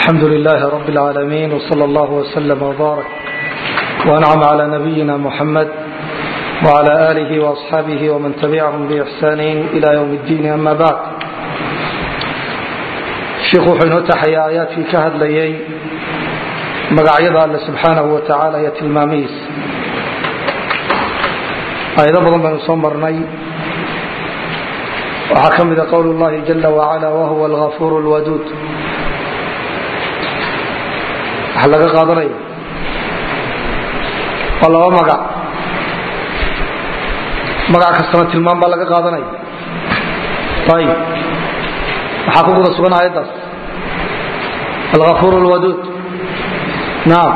الحمد لله رب العالمين وصلى الله وسلم وبارك وأنعم على نبينا محمد وعلى آله وأصحابه ومن تبعهم بإحسان إلى يوم الدين أما بعد شيخ وحين تحيا آيات في كهد ليي مقعيض الله سبحانه وتعالى يتلماميس آيات بضم بن صمرني وحكم قول الله جل وعلا وهو الغفور الودود waxa laga qaadanaya waa laba magac magac kastana tilmaam baa laga qaadanaya ayib waxaa ku guda sugan aayaddaas alغafuur اlwaduud naam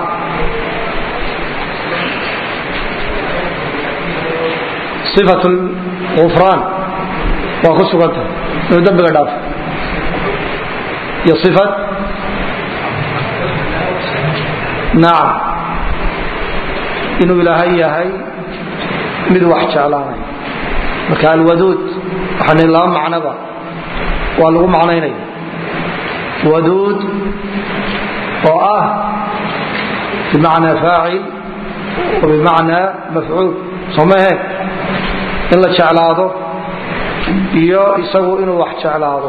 صifaة اlغufraan waa ku suganta inuu dembiga dhaafo iyo صifat nacam inuu ilaahay yahay mid wax jeclaanay marka alwaduud waxaan laba macnoba waa lagu macnaynaya waduud oo ah bimacnaa faacil wa bimacnaa mafcuul soo mahe in la jeclaado iyo isagu inuu wax jeclaado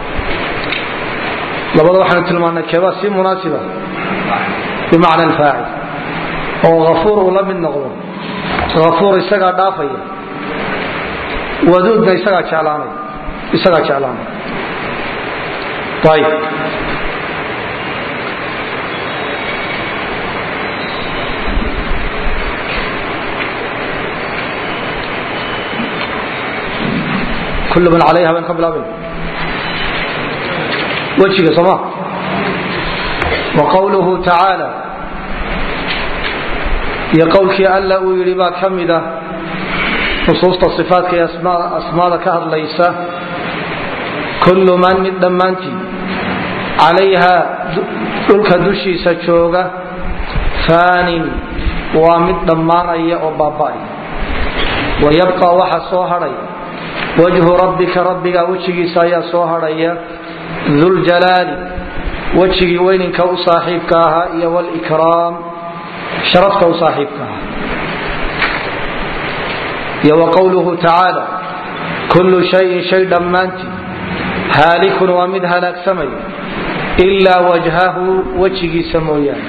labada waxaanu tilmaanay keebaa si munaasiba bimacna alfaacil oo afuur uu la mid noqdo afuur isagaa dhaafaya waduudna isagaa jeclaanay isagaa jeclaanay ayib kul man calayha bayn ka bilaabin wejiga sooma wqwluhu tacaala iyo qowlkii alla uu yidhi baa ka mida nusuusta ifaatka ee asmaada ka hadlaysa kullu man mid dhammaantii calayha dhulka dushiisa jooga faanin waa mid dhammaanaya oo baaba'aya wayabqa waxa soo hadhaya wajhu rabbika rabbiga wejigiisa ayaa soo hadhaya duljalaali wejigii weyninka u saaxiibka ahaa iyo wlkraam sharafta u saaxiibka ahaa iyo wa qowluhu tacaala kullu shayin shay dhammaantii haalikun waa mid halaagsamaya ilaa wajhahu wejigiisa mooyaane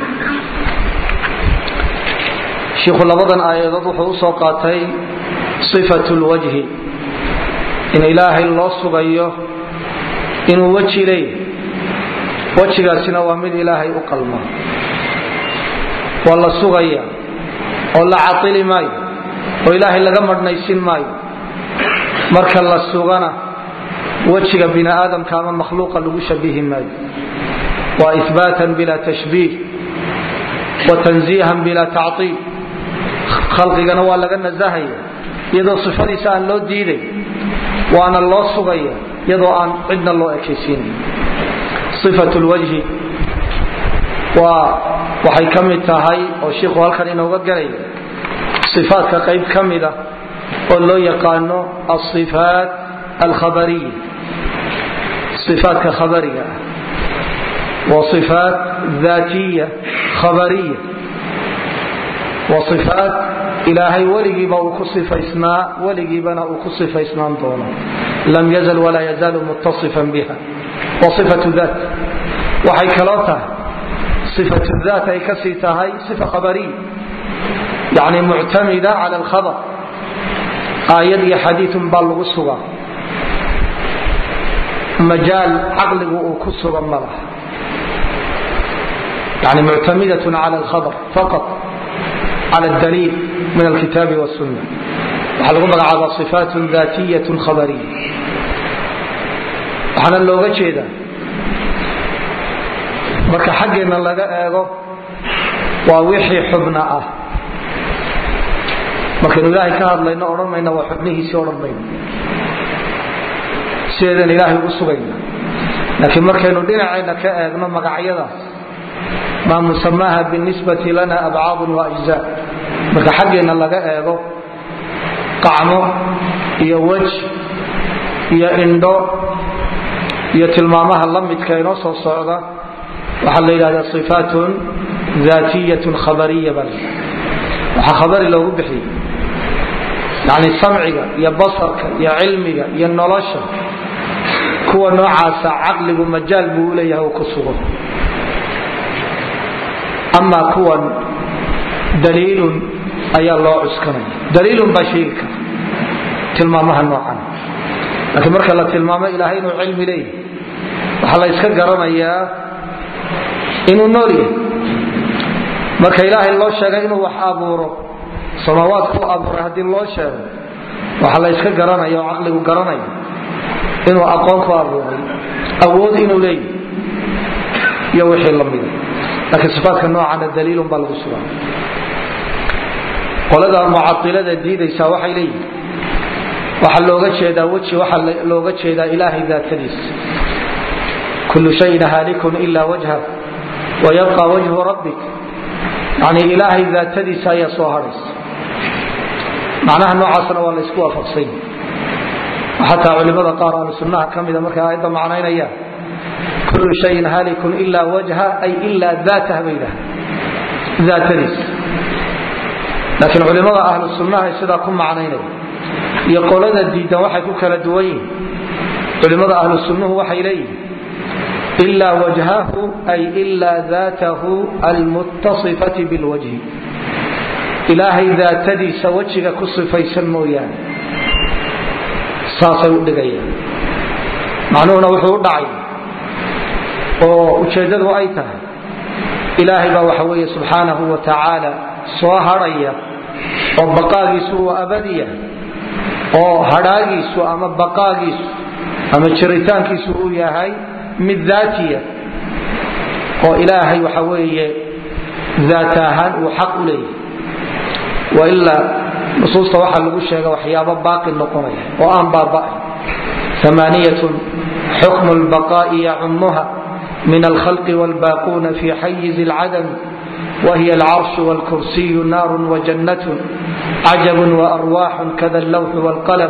shiikhu labadan aayadood wuxuu usoo qaatay sifat lwajhi in ilaahay loo sugayo inuu weji leeyahy wejigaasina waa mid ilaahay u qalma waa la sugaya oo la caili maayo oo ilaahay laga madhnaysin maayo marka la sugana wejiga bini aadamka ama makhluuqa lagu shabihi maayo waa ihbaatan bila tashbiih wa tanziihan bila tactiil khalqigana waa laga nasahaya iyadoo sifadiisa aan loo diiday waana loo sugaya iyadoo aan cidna loo ekaysiinay ifat lwajhi waa waxay ka mid tahay oo shiikhu halkan inooga gelaya ifaatka qayb ka mida oo loo yaqaano aifaat alkhabariya ifaatka khabariga ah waa ifaat daatiya khabariya waa ifaat ilaahay weligiiba uu ku sifaysnaa weligiibana uu ku sifaysnaan doono lam yazal walaa yazaalu mutasifan biha waa ifatu daat waxay kaloo tahay ifatu daat ay kasii tahay ifa khabariya yani muctamida cala alkhabar aayad iyo xadiiun baa lagu sugaa majaal caqligu uu ku suga ma laha yani muctamidatun cala alkhabar faqat cala daliil min alkitaabi wsunna waxaa lagu magacaabaa ifaatun daatiyatun khabariya waxaana looga jeedaa marka xaggeenna laga eego waa wixii xubna ah markaynu ilaahay ka hadlayno odhan mayna waa xubnihiisii odhan mayno sideedan ilaahay ugu sugayna laakiin markaynu dhinacayna ka eegno magacyadaas maa musamaaha binisbati lana abcaadun wa ajzaa marka xaggeenna laga eego qacmo iyo wej iyo indho iyo tilmaamaha la midka inoo soo socda waxaa la yidhahdaa ifaatun daatiyatun khabariya baa la waxaa khabari loogu bixiyey yani samciga iyo basarka iyo cilmiga iyo nolosha kuwa noocaasa caqligu majaal buu uleeyahay uu ku sugo amaa kuwan daliilun ayaa loo cuskanaya daliilun baa sheegi kara tilmaamaha noocan laakiin marka la tilmaamo ilaahay inuu cilmi leeyahy waxaa la yska garanayaa inuu nool yahay marka ilaahay loo sheegay inuu wax abuuro samaawaadku u abuuray haddii loo sheego waxaa la yska garanaya oo caqligu garanaya inuu aqoon ku abuuray awood inuu leeyahy iyo wixii lamida laakiin sifaatka noocana daliilun baa lagu sugaa qolada mucailada diidaysaa waxay leeyihin waxaa looga jeedaa weji waxaa looga jeedaa ilaahay daatadiisa kullu shayin haalikun ila wajha wayabqa wajhu rabbik yani ilaahay daatadiisa ayaa soo hadhaysa macnaha noocaasna waa la ysku waafaqsany xataa culimada qaar ahlu sunnaha ka mida markay aayadda macnaynayaan kullu shayin haalikun ila wajha ay ila daatah bay yidhaha daatadiisa laakiin culimada ahlu sunnaha sidaa ku macnaynaya iyo qolada diidan waxay ku kala duwan yihin culimada ahlu sunnuhu waxay leeyihin ila wajhahu ay ila daatahu almuttasifati bilwajhi ilaahay daatadiisa wejiga ku sifaysan mooyaane saasay u dhigayaan macnuhuna wuxuu u dhacay oo ujeeddadu ay tahay ilaahay baa waxa weeye subxaanahu wa tacaala soo hadhaya oo baqaagiisu uu abadiya oo hadhaagiisu ama baqaagiisu ama jiritaankiisu uu yahay mid daatiya oo ilaahay waxa weeye daat ahaan uu xaq u leeyahay wailaa nusuusta waxaa lagu sheega waxyaabo baaqi noqonaya oo aan baaba'ay amaaniyatun xukmu lbaqaa'i yacumuha min alkhalqi wlbaaquuna fi xayizi alcadam wahiy alcarshu wlkursiyu naarun wajannatun cajabun waarwaaxun kada allawxu wlqalam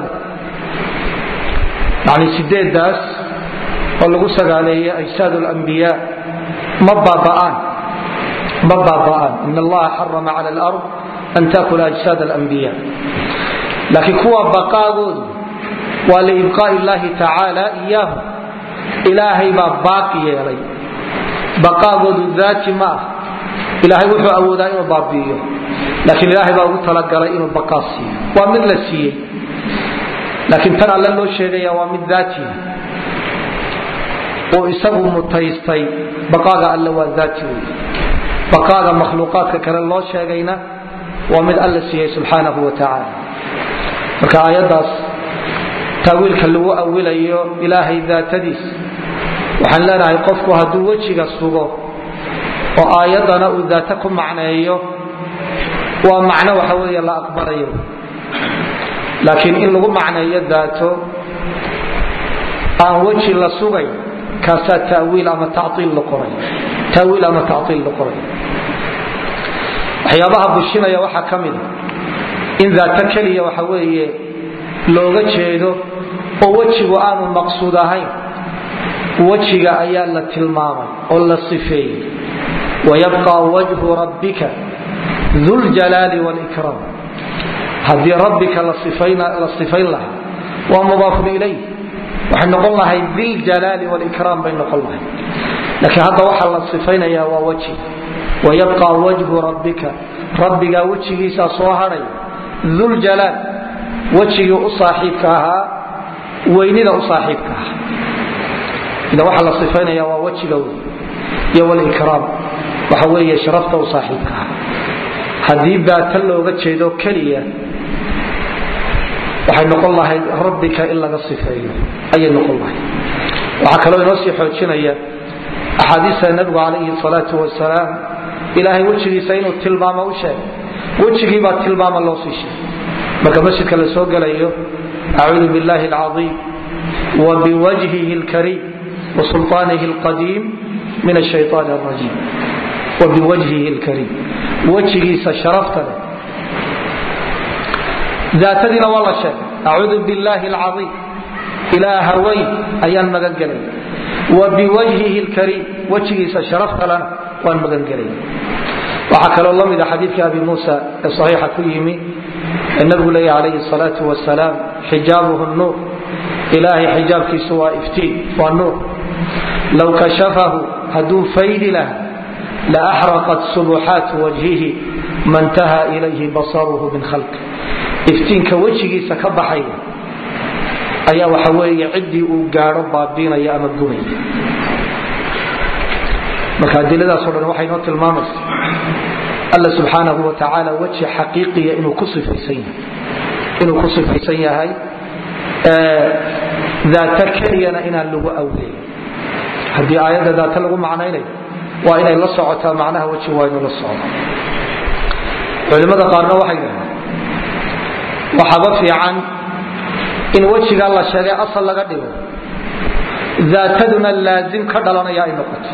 yani sideedaas oo lagu sagaaleeyay ajsaad lmbiya ma baaba'aan ma baaba'aan in allaha xarama cala lard an taakula ajsaad alambiya laakiin kuwa baqaagoodu waa liibqaa'i illahi tacaala iyaahu ilaahay baa baaqi yeelay baqaagoodu daati ma ah ilaahay wuxuu awoodaa inuu baabi'iyo laakiin ilaahay baa ugu talagalay inuu baqaa siiyo waa mid la siiyey laakiin tan alle loo sheegaya waa mid daatiya uu isagu mutaystay baqaaga alle waa daati wey baqaaga makhluuqaadka kale loo sheegayna waa mid alla siiyey subxaanahu wa tacaala marka aayaddaas taawiilka lagu awilayo ilaahay daatadiis waxaan leenahay qofku hadduu wejiga sugo oo aayaddana uu daata ku macneeyo waa macno waxa weeye la aqbalayo laakiin in lagu macneeyo daato aan weji la sugay kaasaa tawiil ama taiil noqonay taawiil ama taiil noqonay waxyaabaha bushinaya waxaa ka mida in daato keliya waxa weeye looga jeedo oo wejigu aanu maqsuud ahayn wejiga ayaa la tilmaamay oo la sifeeyey wayabqa wajhu rabbika duljalaali wlkraam haddii rabbika la sifayn lahaa waa mudaafun ilayh waxay noqon lahay diljalaali wlkraam bay noqon lahay laakiin hadda waxaa la sifaynaya waa weji wayabqa wajhu rabbika rabbigaa wejigiisaa soo hadhay duljalaal wejigii u saaxiibka ahaa weynida u saaxiibka ahaa ida waxaa la sifaynaya waa wejiga wey iyo wlkraam waxa weeye sharafta u saaxiibka ahaa haddii daata looga jeedo keliya waxay noqon lahayd rabbika in laga sifeeyo ayay noqon lahayd waxaa kaloo inoo sii xoojinaya axaadiista nabigu calayhi salaatu wasalaam ilaahay wejigiisa inuu tilmaamo u sheegay wejigiibaa tilmaama loo sii sheegay marka masjidka la soo gelayo acuudu billahi alcaiim wa biwajhihi lkariim wa sulطaanihi alqadiim min ashayطaan alrajiim wa biwajhihi lkariim wejigiisa sharafta leh daatadiina waa la sheegay acuudu billaahi alcaiim ilaaha weyn ayaan magan gelay wa biwajhihi lkariim wejigiisa sharaftalana waan magangelay waxaa kaloo la mida xadiidka abi muusa ee saxiixa ku yimi ee nabigu leeyahy calayhi salaatu wasalaam xijaabuhu nuur ilaahay xijaabkiisu waa iftiin waa nuur low kashafahu hadduu faydi laha la axraqat subuxaatu wajhihi ma ntaha ilayhi basaruhu min khalqi iftiinka wejigiisa ka baxaya ayaa waxa weeye ciddii uu gaadho baabiinaya ama gubaya marka adiladaasoo dhan waxay noo tilmaamaysa alla subxaanahu wa tacaala weji xaqiiqiya inuu ku sifaysan yahay inuu ku sifaysan yahay daata keliyana inaan lagu awleyn haddii aayadda daata lagu macnaynayo waa inay la socotaa macnaha weji waa inuu la socdo culimmada qaarna waxay dhahaan waxaaba fiican in wejigaa la sheegay asal laga dhigo daataduna laazim ka dhalanaya ay noqoto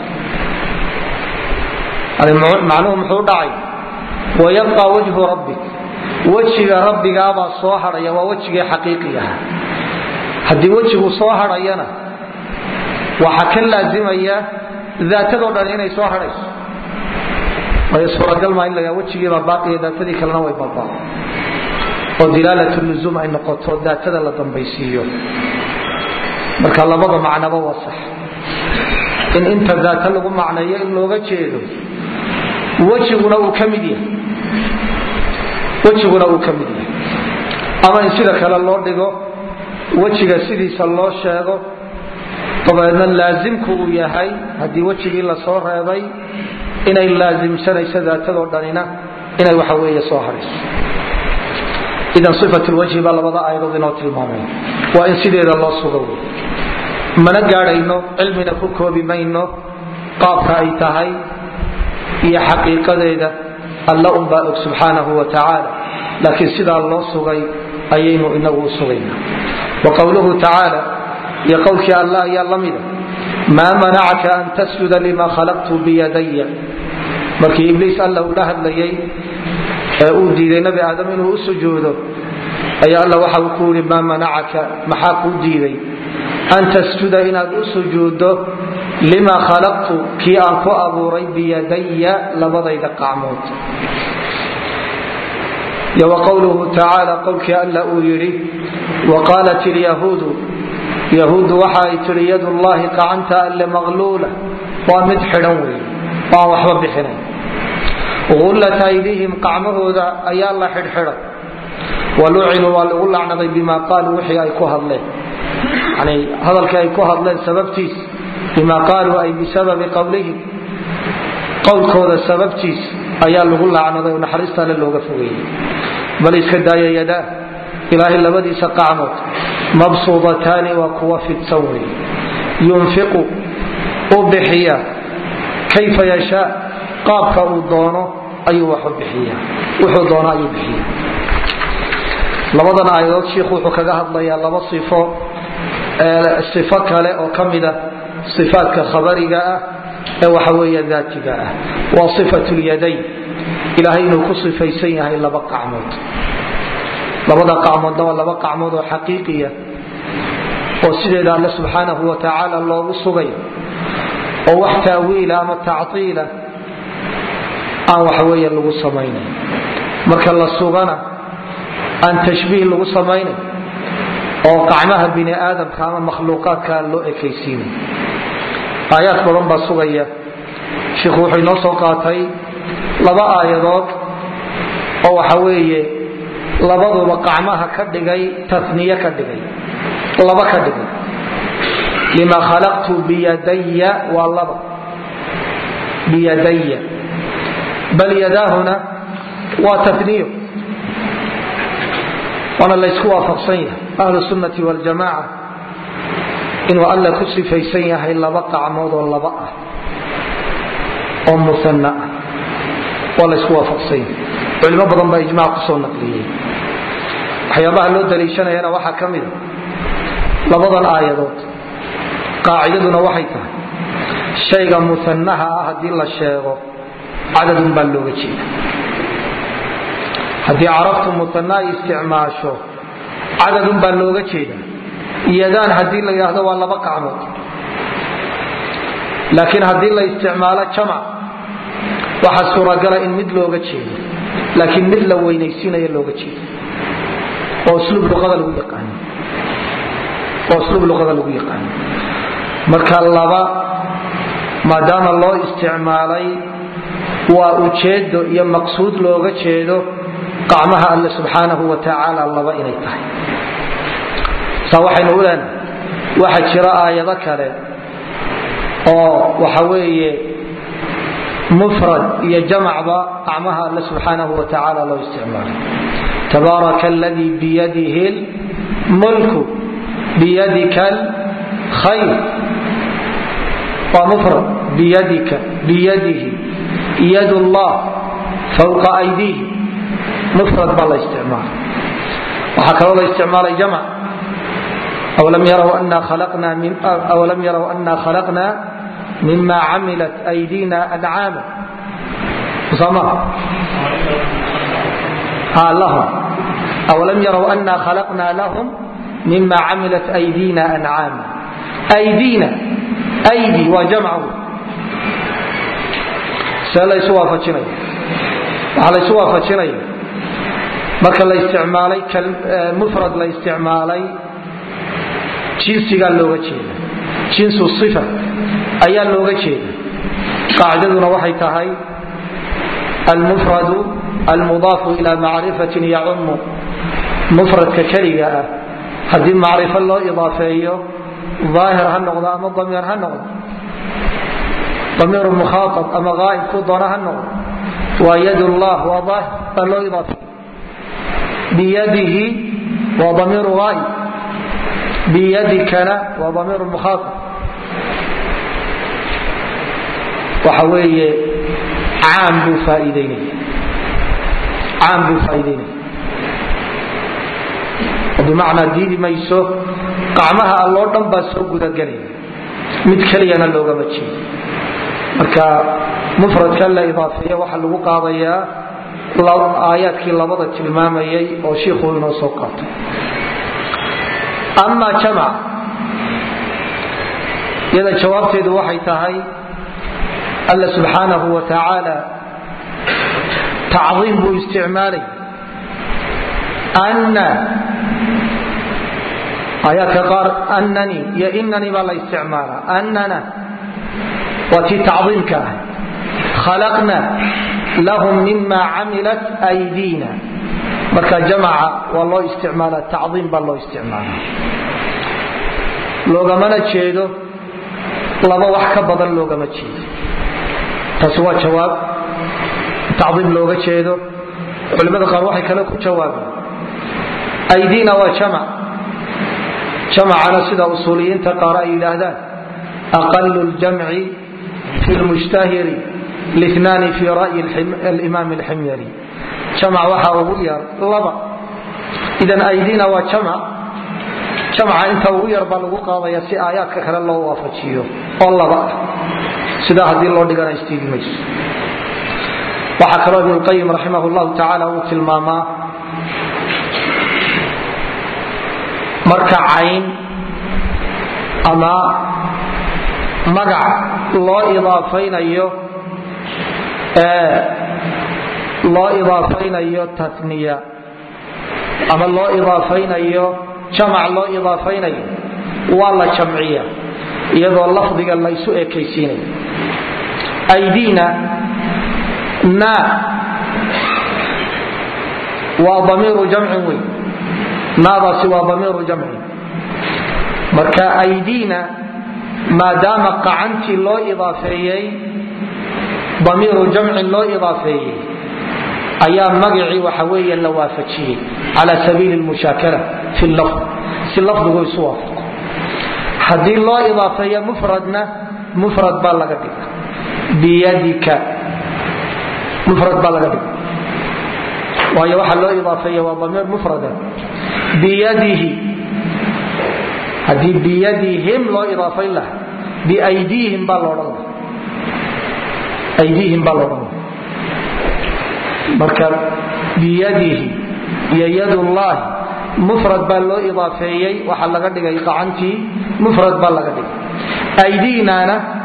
macnuhu muxuu dhacay wayabqa wajhu rabbik wejiga rabbigaabaa soo hadhaya waa wejigii xaqiiqi aha haddii wejigu soo hadhayana waxaa ka laazimaya daatadoo dhan inay soo hadhayso way suuragal maa in la wejigiibaa baaqiya daatadii kalena way baabaa oo dilaalat luzuum ay noqoto daatada la dambaysiiyo marka labada macnaba waa sax in inta daata lagu macneeyo in looga jeedo wejiguna uu ka mid yahay wejiguna uu ka mid yahay ama in sida kale loo dhigo wejiga sidiisa loo sheego dabeedna laazimku uu yahay haddii wejigii lasoo reebay inay laazimsanayso daatadoo dhanina inay waxa weeye soo hadhayso idan ifat lwajhi baa labada aayadood inoo tilmaamay waa in sideeda loo sugo wey mana gaadhayno cilmina ku koobi mayno qaabka ay tahay iyo xaqiiqadeeda alla unbaa og subxaanahu wa tacaala laakiin sidaa loo sugay ayaynu inagu u sugayna wa qowluhu tacaala iyo qowlkii alla ayaa la mida maa manacaka an tasjuda lima khalaqtu biyadaya markii ibliis alla uu la hadlayay ee uu diiday nabi aadam inuu u sujuudo ayaa alla waxa uu ku yidhi maa manacaka maxaa kuu diiday an tasjuda inaad u sujuuddo lima khalaqtu kii aan ku abuuray biyadaya labadayda qacmood iyo wa qowluhu tacaala qowlkii alla uu yidhi wa qaalat ilyahuudu yahuuddu waxa ay tihi yadullaahi gacanta alle maqluula waa mid xidhan wey waan waxba bixinayn ullat aydihim qacmahooda ayaa la xidhxidhay walucinuu waa lagu lacnaday bima qaaluu wixii ay ku hadleen yani hadalkii ay ku hadleen sababtiis bima qaaluu ay bisababi qowlihim qowlkooda sababtiis ayaa lagu lacnaday oo naxariista alle looga fogeeyey bal iska daaya yadaa ilaahay labadiisa qacmood mabsuudataani waa kuwa fidsan wey yunfiqu u bixiya kayfa yashaa qaabka uu doono ayuu wax u bixiya wuxuu doono ayuu bixiya labadan aayadood shiikhu wuxuu kaga hadlayaa laba sifo sifo kale oo ka mida sifaatka khabariga ah ee waxa weeye daatiga ah waa sifatu lyadayn ilaahay inuu ku sifaysan yahay laba qacmood labada qacmoodna waa laba qacmood oo xaqiiqiya oo sideeda alle subxaanahu wa tacaala loogu sugay oo wax taawiila ama tactiila aan waxaweeye lagu samaynay marka la sugana aan tashbiih lagu samaynay oo qacmaha bini aadamka ama makhluuqaadka loo ekaysiinay aayaad badan baa sugaya shiikhu wuxuu inoo soo qaatay laba aayadood oo waxa weeye labaduba qacmaha ka dhigay taniye ka dhigay laba ka dhigay lima khalaqtu biyadaya waa laba biyadaya bal yadaahuna waa taniyo waana laysku waafaqsan yahay ahlu sunnati waljamaca inuu alla ku sifaysan yahay laba qacmood oo laba ah oo muana ah waa laysku waafaqsan yahay culimo badan baa ijmac kusoo naqliyey waxyaabaha loo daliishanayana waxaa ka mida labadan aayadood qaacidaduna waxay tahay shayga muanaha ah haddii la sheego cadadun baa looga jeeda haddii carabtu muana ay isticmaasho cadadun baa looga jeeda yadaan haddii la yidhaahdo waa laba qacmood laakiin haddii la isticmaalo jamac waxaa suuragala in mid looga jeedo laakiin mid la weynaysiinayo looga jeedo oo usluub luqada lagu yaqaano oo usluub luqada lagu yaqaano marka laba maadaama loo isticmaalay waa ujeedo iyo maqsuud looga jeedo qacmaha alle subxaanahu wa tacaala laba inay tahay saa waxaynu u leenahay waxaa jira aayado kale oo waxa weeye mufrad iyo jamacba qacmaha alle subxaanahu wa tacaala loo isticmaalay tabaaraka aladii biyadihi lmulku biyadika alkhayr waa mufrad biyadika biyadihi yad llah fawqa aydihi mufrad baa la isticmaala waxaa kaloo la isticmaalay jamc awalam yaraw ana khalaqna mima camilat aydina ancaama soma awalam yaraw ana khalaqna lahum mima camilat aydina ancaama aydina aydi waa jamcu see laysu waafajinaya waxaa laysu waafajinaya marka la isticmaalay mufrad la isticmaalay jinsigaa looga jeeda jinsu ifa ayaa looga jeeda qaacidaduna waxay tahay almufradu almudaafu ila macrifatin yacumu mufradka keliga ah haddii macrifo loo idaafeeyo aahir ha noqdo ama damiir ha noqdo damiir mukhaaab ama aaib ku doona ha noqdo waa yad llah waa aahir baa loo idaafeeyo biyadihi waa damiiru aaib biyadikana waa damiir mukhaaab waxa weeye caam buu faaiideynaya caam buu faaiideynaya bimacnaa diidi mayso qacmaha alloo dhan baa soo gudagelaya mid keliyana loogama jeedo marka mufradka la idaafeeya waxaa lagu qaadayaa aayaadkii labada tilmaamayay oo shiikhuu inoo soo qaatay ama jamac iyada jawaabteedu waxay tahay alla subxaanahu wa tacaala tacdiim buu isticmaalay anna aayaadka qaar annani iyo inani baa la isticmaalaa annana waa tii tacdiimka ah khalaqna lahum mima camilat aydiina marka jamaca waa loo isticmaala tacdiim baa loo isticmaala loogamana jeedo laba wax ka badan loogama jeedo taasi waa jawaab tacdiim looga jeedo culimada qaar waxay kale ku jawaabeen aydiina waa jamac jamacana sida usuuliyiinta qaar ay yidhaahdaan aqalu ljamci fi lmushtahiri linaani fi ra'yi alimaam alximyari jamac waxaa ugu yar laba idan aydiina waa jamac jamca inta ugu yar baa lagu qaadaya si aayaadka kale loo waafajiyo oo laba ah sidaa haddii loo dhigana istiigi mayso waxaa kaloo ibnulqayim raximah llahu tacaala uu tilmaamaa marka cayn ama magac loo idaafaynayo loo idaafaynayo taniya ama loo idaafaynayo jamac loo idaafaynayo waa la jamciya iyadoo lafdiga laysu ekaysiinayo aydiina na waa damiiru jamcin wey naadaasi waa damiiru jamcin marka aydiina maadaama qacantii loo idaafeeyey damiiru jamcin loo idaafeeyey ayaa magacii waxa weeye la waafajiyey cala sabiili lmushaakala fi lafd si lafdigu isu waafaqo haddii loo idaafeeyo mufradna mufrad baa laga dhiga biyadika mufrad baa laga dhiga waayo waxaa loo idaafeeya waa damiir mufrada biyadihi haddii biyadihim loo idaafayn laha biaydiihim baa loodhan laha aydiihim baa loodhan laha marka biyadihi iyo yadullaahi mufrad baa loo idaafeeyey waxaa laga dhigay qacantii mufrad baa laga dhigay aydiinana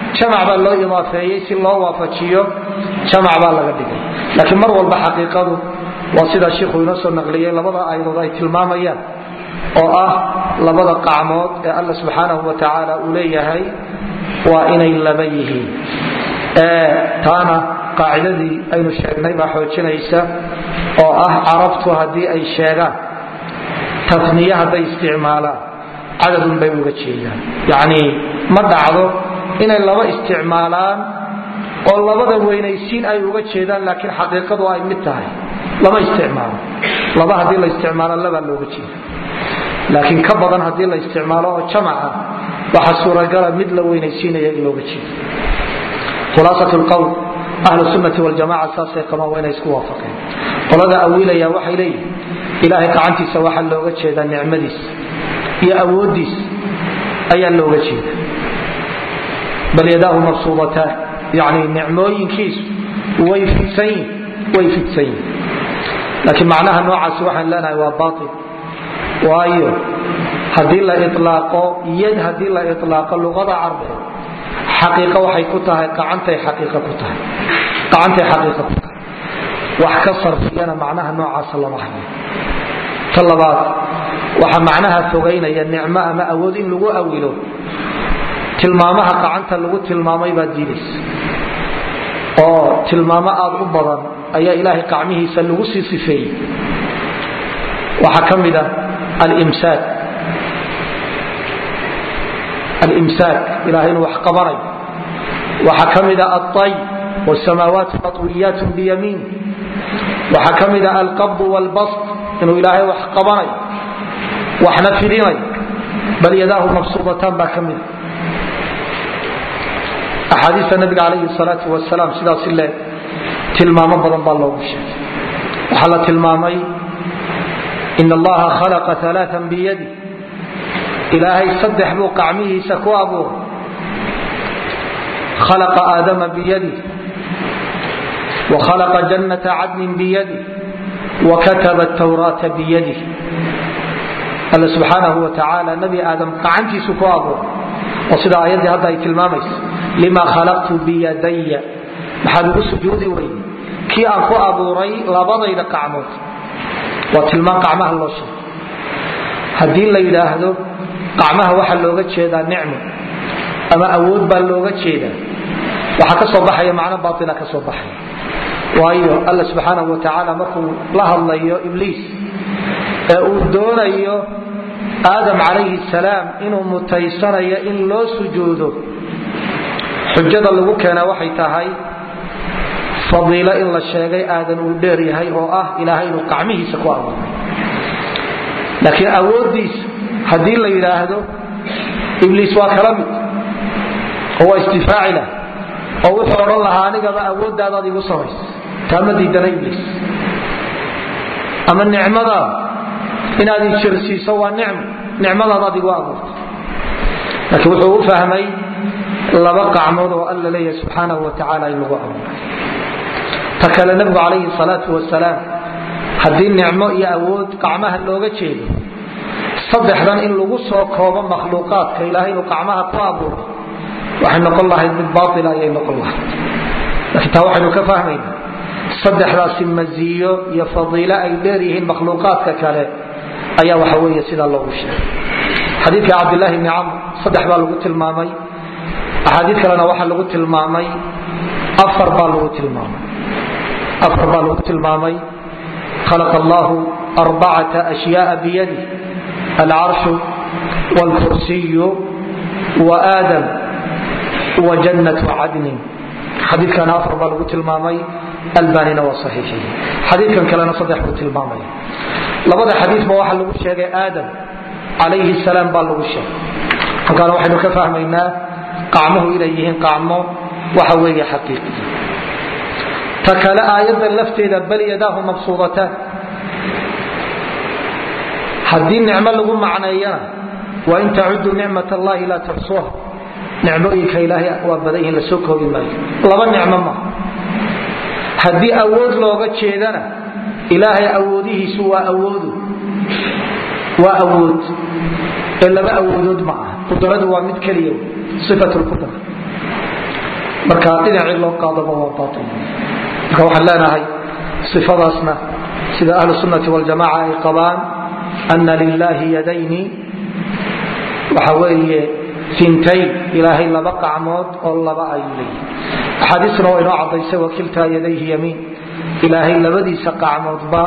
jamac baa loo idaafeeyey si loo waafajiyo jamac baa laga dhigay laakiin mar walba xaqiiqadu waa sidaa shiikhu inoo soo naqliyey labada aayadood ay tilmaamayaan oo ah labada qacmood ee alla subxaanahu wa tacaala uu leeyahay waa inay laba yihiin taana qaacidadii aynu sheegnay baa xoojinaysa oo ah carabtu haddii ay sheegaan tafniye hadday isticmaalaan cadadun bay uga jeedaan yacnii ma dhacdo inay laba isticmaalaan oo labada weynaysiin ay uga jeedaan laakiin xaqiiqadu ay mid tahay lama isticmaalo laba haddii la isticmaalo labaa looga jeeda laakiin ka badan haddii la isticmaalo oo jamaca waxa suuragala mid la weynaysiinaya in looga jeedo khulaasat lqowl ahlu sunnati waljamaca saasay qabaan waa inay isku waafaqeen qolada awiilaya waxay leeyihin ilaahay gacantiisa waxaa looga jeedaa nicmadiisa iyo awoodiis ayaa looga jeeda bal yadaahu mabsuudataan yani nicmooyinkiisu way fidsanyihin way fidsan yihin laakiin macnaha noocaasi waxaan leenahay waa bail waayo haddii la ilaaqo yad haddii la ilaaqo luqada carbeed xaqiiqo waxay ku tahay gacantay xaqiiqa ku tahay gacantay xaqiiqa ku tahay wax ka sarfiyana macnaha noocaasa lama hayo ta labaad waxaa macnaha fogaynaya nicmo ama awood in lagu awilo tilmaamaha gacanta lagu tilmaamay baad diidaysa oo tilmaamo aad u badan ayaa ilaahay gacmihiisa lagu sii sifeeyey waxaa ka mid a alimsaak alimsaak ilahay inuu wax qabanayo waxaa ka mid a alay wsamaawaat matwiyaat biyamiin waxaa ka mid a alqabd wlbast inuu ilaahay wax qabanayo waxna fidinayo bal yadaahu mabsuudataan baa ka mida axaadiista nabiga calayhi salaau wasalaam sidaas le tilmaamo badan baa loogu sheegay waxaa la tilmaamay in allaha khalaqa alaaan biyadi ilaahay saddex buu qacmihiisa ku abuuray khalaqa aadama biyadi wa khalaqa jannata cadnin biyadi wa kataba tawraata biyadi alla subxaanahu wa tacaala nabi aadam gacantiisu ku abuuray oo sida aayaddii hadda ay tilmaamaysa lima khalaqtu biyadaya maxaad ugu sujuudi weyde kii aan ku abuuray labadayda qacmood waa tilmaan qacmaha loo sheegay haddii la yidhaahdo qacmaha waxaa looga jeedaa nicmo ama awood baa looga jeedaa waxaa ka soo baxaya macno baaila ka soo baxaya waayo alla subxaanahu wa tacaala markuu la hadlayo ibliis ee uu doonayo aadam calayhi salaam inuu mutaysanayo in loo sujuudo xujada lagu keena waxay tahay fadiilo in la sheegay aadan uu dheer yahay oo ah ilaahay inuu qacmihiisa ku abuuray laakiin awooddiisa haddii la yidhaahdo ibliis waa kala mid oo waa istifaaci lah oo wuxuu odhan lahaa anigaba awooddaadaad igu samaysa taama diidana ibliis ama nicmadaada inaad ijirsiiso waa nicmo nicmadaadaad igu abuurtay laakiin wuxuu u fahmay laba qacmood oo alla leeyahay subxaanahu wa tacaala in lagu abuuray ta kale nabigu calayhi salaatu wasalaam haddii nicmo iyo awood qacmaha looga jeedo saddexdan in lagu soo koobo makhluuqaadka ilaahay inuu qacmaha ku abuuray waxay noqon lahayd mid baaila ayay noqon lahayd laakiin taa waxaynu ka fahmaynaa saddexdaasi maziyo iyo fadiilo ay dheeryihiin makhluuqaadka kale ayaa waxa weeye sidaa loogu sheegay xadiidka cabdilaahi bni camr saddex baa lagu tilmaamay axaadiid kalena waxaa lagu tilmaamay afar baa lagu tilmaamay afar baa lagu tilmaamay khalaqa allahu arbacata ashyaaa biyadi alcarshu wاlkursiyu waadam wa jannatu cadnin xadiikana afar baa lagu tilmaamay albanina waa saxiixiy xadiikan kalena saddex buu tilmaamaya labada xadiisba waxaa lagu sheegay aadam calayhi salaam baa lagu sheegay halkaana waxaynu ka fahmaynaa qacmuhu inay yihiin qacmo waxa weeye xaqiiqi ta kale aayadda lafteeda bal yadaahu mabsuudataan haddii nicmo lagu macneeyana wain tacudu nicmat allahi laa tuxsuha nicmooyinka ilaahay waa badan yihiin lasoo koobi maayo laba nicmo ma haddii awood looga jeedana ilaahay awoodihiisu waa awoodu waa awood ee laba awoodood ma ah qudradu waa mid keliya ifat lqudra marka dhinacii loo qaadaba waa baail marka waxaan leenahay sifadaasna sida ahlu sunnati waljamaca ay qabaan ana lilahi yadayni waxa weeye fintayn ilaahay laba qacmood oo laba ayuu leeyahy axaadiisna waa inoo cadaysay wakiltaa yadayhi yamiin ilaahay labadiisa qacmoodba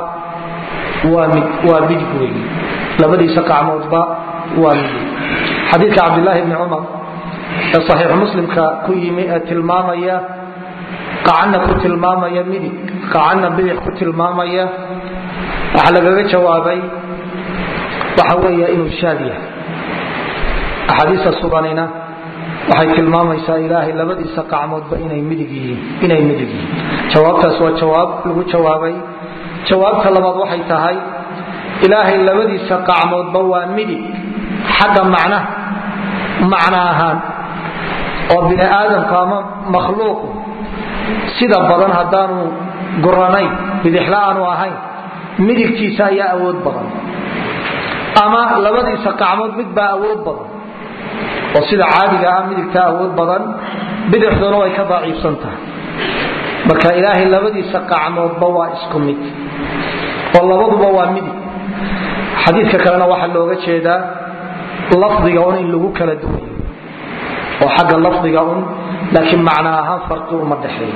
waa midig wey labadiisa qacmoodba waa midig xadiidka cabdilaahi bni cumar ee saxiixu muslimka ku yimi ee tilmaamaya qacanna ku tilmaamaya midig qacanna bidix ku tilmaamaya waxaa lagaga jawaabay waxa weeye inuu shaad yahay axaadiista suganina waxay tilmaamaysaa ilaahay labadiisa qacmoodba inay midig yihiin jawaabtaas waa jawaab lagu jawaabay jawaabta labaad waxay tahay ilaahay labadiisa qacmoodba waa midig xagga macnaha macno ahaan oo bini aadamku ama makhluuqu sida badan haddaanu guranayn bidixla aanu ahayn midigtiisa ayaa awood badan ama labadiisa qacmood mid baa awood badan oo sida caadiga ah midigtaa awood badan bidixduna way ka daciifsan tahay marka ilaahay labadiisa qacmoodba waa isku mid oo labaduba waa midig xadiidka kalena waxaa looga jeedaa lafdiga un in lagu kala duwayo oo xagga lafdiga un laakiin macno ahaan farqi uma dhexeeyo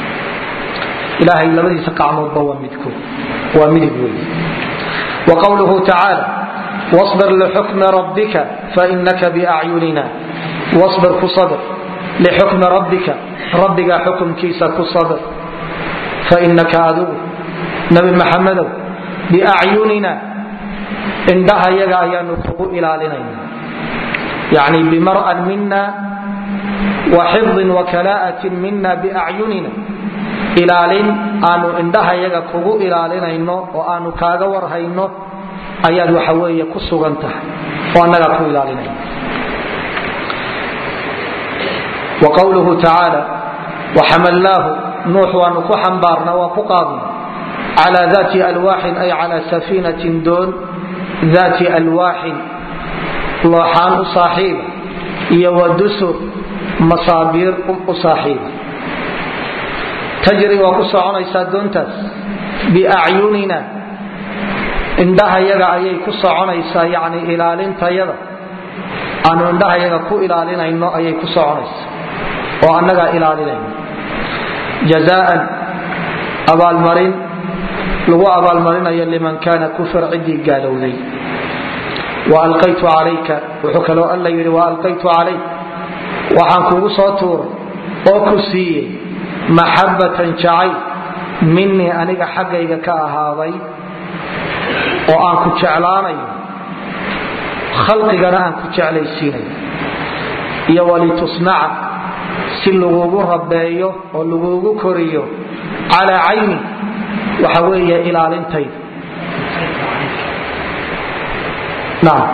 ilaahay labadiisa qacmoodba waa midko waa midig wey wa qowluhu tacaala wاصbr lxukmi rabbika fainaka bacyunina wاصbir ku sabr lixukmi rabbika rabbiga xukumkiisa ku sabr fainaka adigu nabi maxamedow biacyunina indhaha yaga ayaanu kugu ilaalinayna yani bimar'an mina wa xifdin wakala'atin mina biacyunina ilaalin aanu indhaha yaga kugu ilaalinayno oo aanu kaaga warhayno ayaad waxa weeye ku sugan tahay oo annagaa ku ilaalinayna wa qowluhu tacaala waxamalnaahu nuux waanu ku xambaarna waa ku qaadna cala dati alwaaxin ay cala safiinatin doon dati alwaaxin looxaan u saaxiiba iyo wa dusur masaabiir u saaxiiba tajri waa ku soconaysaa doontaas biacyunina indhaha yaga ayay ku soconaysaa yani ilaalintayada aanu indhaha yaga ku ilaalinayno ayay ku soconaysaa oo annagaa ilaalinayno jazaan abaalmarin lagu abaalmarinayo liman kaana kufir ciddii gaalowday waalqaytu calayka wuxuu kaloo alla yidhi waalqaytu calayk waxaan kugu soo tuuray oo ku siiyey maxabbatan jacayl minii aniga xaggayga ka ahaaday oo aan ku jeclaanayo khalqigana aan ku jeclaysiinayo iyo walitusnaca si lagugu rabeeyo oo lagugu koriyo calaa cayni waxa weeye ilaalintayda naam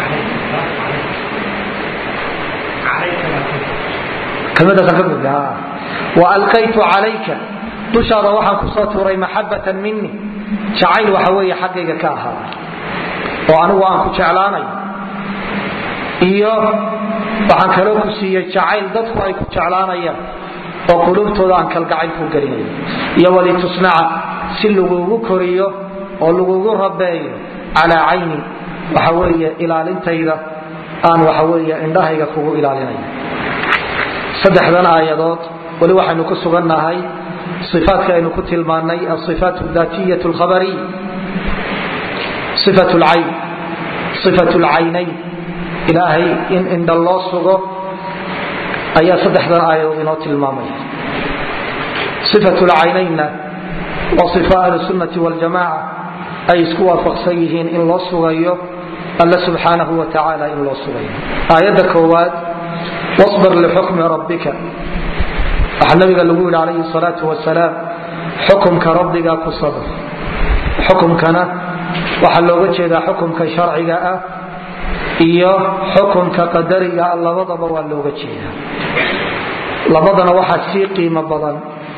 kelmadaasaan ka gudbi waalqaytu calayka dushaada waxaan kusoo tuuray maxabatan mini jacayl waxa weeye xaggayga ka ahaada oo anigu aan ku jeclaanayo iyo waxaan kaloo ku siiyey jacayl dadku ay ku jeclaanayaan oo qulubtooda aan kalgacayl ku gelinayo iyo walitusnaca si lagugu koriyo oo lagugu rabeeyo calaa cayni waxa weeye ilaalintayda aan waxa weeye indhahayga kugu ilaalinayo saddexdan aayadood weli waxaynu ku sugannahay ifaadka aynu ku tilmaanay aifaat daatiya lkhabariy ifat lcayn ifat lcaynayn ilaahay in indha loo sugo ayaa saddexdan aayadood inoo tilmaamaya ifat lcaynaynna waa ifa ahlusunnati waljamaca ay isku waafaqsan yihiin in loo sugayo alle subxaanahu wa tacaala in loo sugayo aayadda koowaad wabir lixukmi rabbika waxaa nabiga lagu yidhi calayhi salaau wasalaam xukumka rabbiga ku sabr xukumkana waxaa looga jeedaa xukumka sharciga ah iyo xukumka qadariga ah labadaba waa looga jeedaa labadana waxaa sii qiimo badan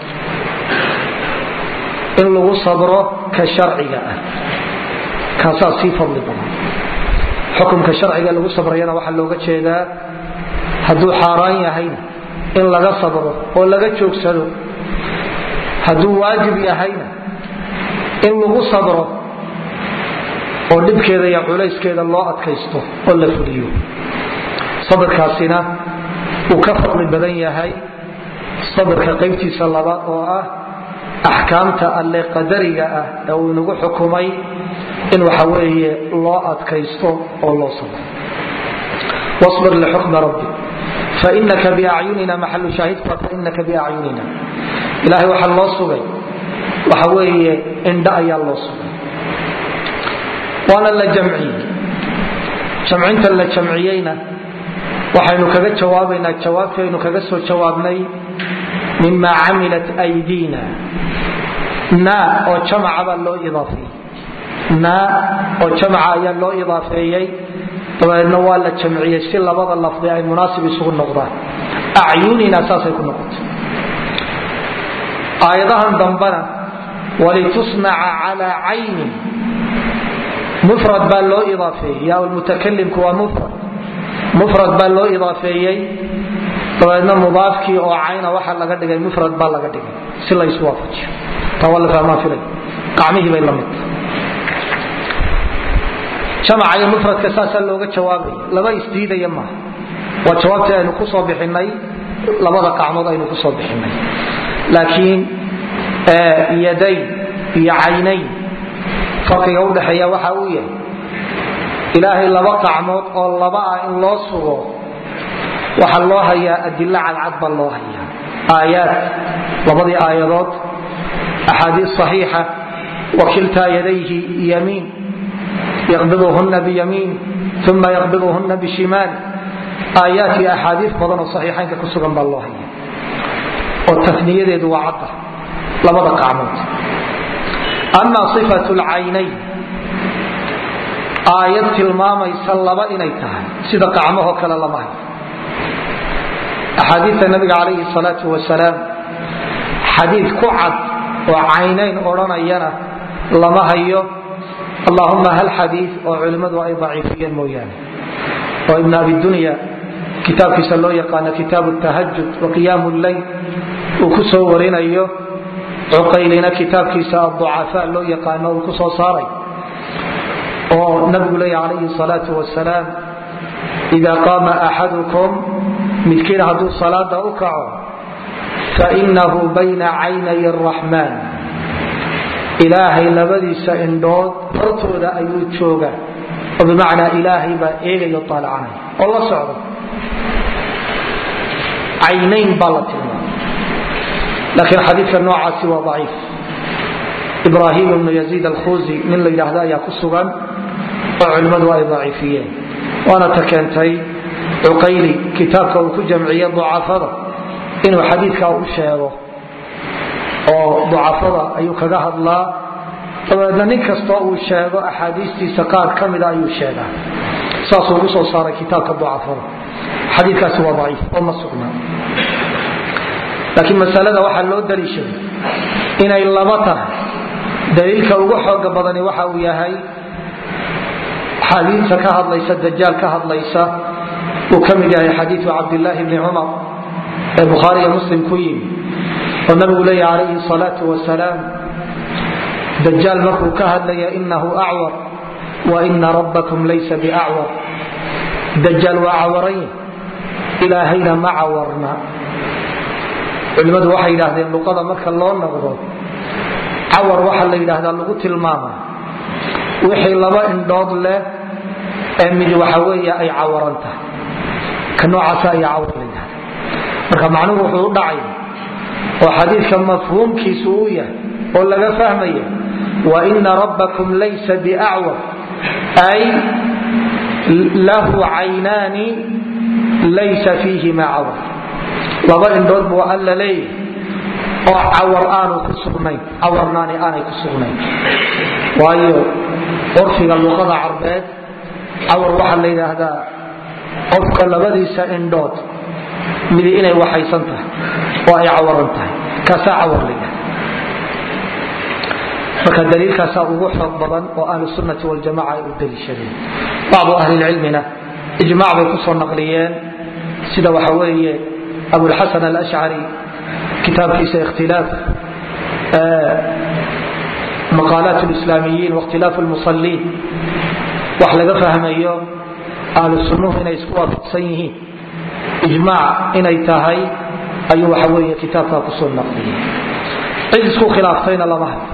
in lagu sabro ka sharciga ah kaasaa sii fadli badan xukumka sharciga lagu sabrayana waxaa looga jeedaa hadduu xaaraan yahayna in laga sabro oo laga joogsado hadduu waajib yahayna in lagu sabro oo dhibkeeda iyo culayskeeda loo adkaysto oo la fuliyo sabirkaasina uu ka fadli badan yahay sabirka qaybtiisa labaad oo ah axkaamta alle qadariga ah ee uu inagu xukumay in waxa weeye loo adkaysto oo loo sabro wabir lixukmi rabbi fainaka biacyunina maxalu shaahidka fainaka biacyunina ilaahay waxaa loo sugay waxa weeye indho ayaa loo sugay waana la jamciyey jamcinta la jamciyeyna waxaynu kaga jawaabaynaa jawaabtaynu kaga soo jawaabnay mima camilat aydiina na oo jamaca baa loo idaafeeyey na oo jamaca ayaa loo idaafeeyey dabadeedna waa la jamciyey si labada lafdi ay munaasib isugu noqdaan acyunina saasay ku noqotay aayadahan dambana walitusnaca calaa caynin mufrad baa loo idaafeeyey yaa mutakalimku waa mufrad mufrad baa loo idaafeeyey dabeedna mudaafkii oo cayna waxa laga dhigay mufrad baa laga dhigay si laysu waafajiyo taa waa la fahmaa filay qacmihii bay la mid jamaca iyo mufradka saasaa looga jawaabaya laba isdiidaya maaha waa jawaabtii aynu ku soo bixinay labada qacmood aynu ku soo bixinay laakiin yadayn iyo caynayn farqiga udhaxeeya waxa uu yahay ilaahay laba qacmood oo laba ah in loo sugo waxaa loo hayaa adilo cadcad baa loo hayaa aayaad labadii aayadood axaadiis صaxiixa wakiltaa yadayhi yamiin yaqbiduhuna biyamiin uma yaqbiduhuna bishimaal aayaat iyo axaadiis badan oo saxiixaynka ku sugan baa loo haya oo tafniyadeedu waa cadda labada qacmood ama صifat lcaynayn aayad tilmaamaysa laba inay tahay sida qacmahoo kale lama hayo axaadiita nabiga calayhi salaau wasalaam xadiid ku cad oo caynayn odhanayana lama hayo allahuma hal xadii oo culimmadu ay daciifiyeen mooyaane oo ibn abidunya kitaabkiisa loo yaqaano kitaabu tahajud wa qiyaamu leyl uu ku soo warinayo cuqaylina kitaabkiisa aducafaa loo yaqaano uu ku soo saaray oo nabigu leeya calayhi salaau wasalaam ida qaama axadukum midkiin hadduu salaada u kaco fainahu bayna caynay araxmaan ilaahay labadiisa indhood hortooda ayuu joogaa oo bimacnaa ilaahay baa eegayo aalacanay oo la socdo caynayn baa la tilmaamay laakiin xadiidka noocaasi waa daciif ibraahim ibnu yaziid alkhuzi nin la yidhaahda ayaa ku sugan oo culimmadu ay daciifiyeen waana ta keentay cuqayli kitaabka uu ku jamciye ducafada inuu xadiidkaa u sheego oo ducafada ayuu kaga hadlaa dabeedna nin kastoo uu sheego axaadiistiisa qaar ka mida ayuu sheegaa saasuu ugu soo saaray kitaabka ducafada xadiikaasi waa daciif oo ma sugnaa laakiin masalada waxaa loo daliishaday inay laba tahay daliilka ugu xooga badani waxa uu yahay xadiisa ka hadlaysa dajaal ka hadlaysa uu ka mid yahay xadiiu cabdilaahi bni cumar ee bukhaariiyo muslim ku yimi oo nabigu leeya calayhi salaau wasalaam dajaal markuu ka hadlaya inahu acwar wa ina rabbakum laysa biacwar dajaal waa cawaranya ilaahayna ma cawarna culimmadu waxay yidhaahdeen luqada marka loo noqdo cawar waxaa la yidhaahdaa lagu tilmaama wixii laba indhood leh ee mid waxa weeye ay cawaran tahay ka noocaasa ayaa cawar la yidhahda marka macnuhu wuxuu u dhacay oo xadiidka mafhuumkiisu uu yahay oo laga fahmaya wa ina rabbakum laysa biacwar ay lahu caynaani laysa fiihima cawar laba indhood buu alla leeyahay oo cawar aanu ku sugnayn cawarnaani aanay ku sugnayn waayo curfiga luqada carbeed cawar waxaa la yidhaahdaa qofka labadiisa indhood midi inay waxaysan tahay oo ay cawaran tahay kaasaa cawar la yidhahda marka daliilkaasaa ugu xoog badan oo ahlu sunnati waljamaca ay u daliishadeen bacdu ahlilcilmina ijmac bay kusoo naqliyeen sida waxa weeye abulxasan alashcari kitaabkiisa ikhtilaaf maqaalaat lislaamiyiin wakhtilaafu lmusaliin wax laga fahmayo ahlu sunnuhu inay isku waafaqsan yihiin ijmaac inay tahay ayuu waxa weeye kitaabkaa kusoo naqliyey cid isku khilaaftayna lama hayo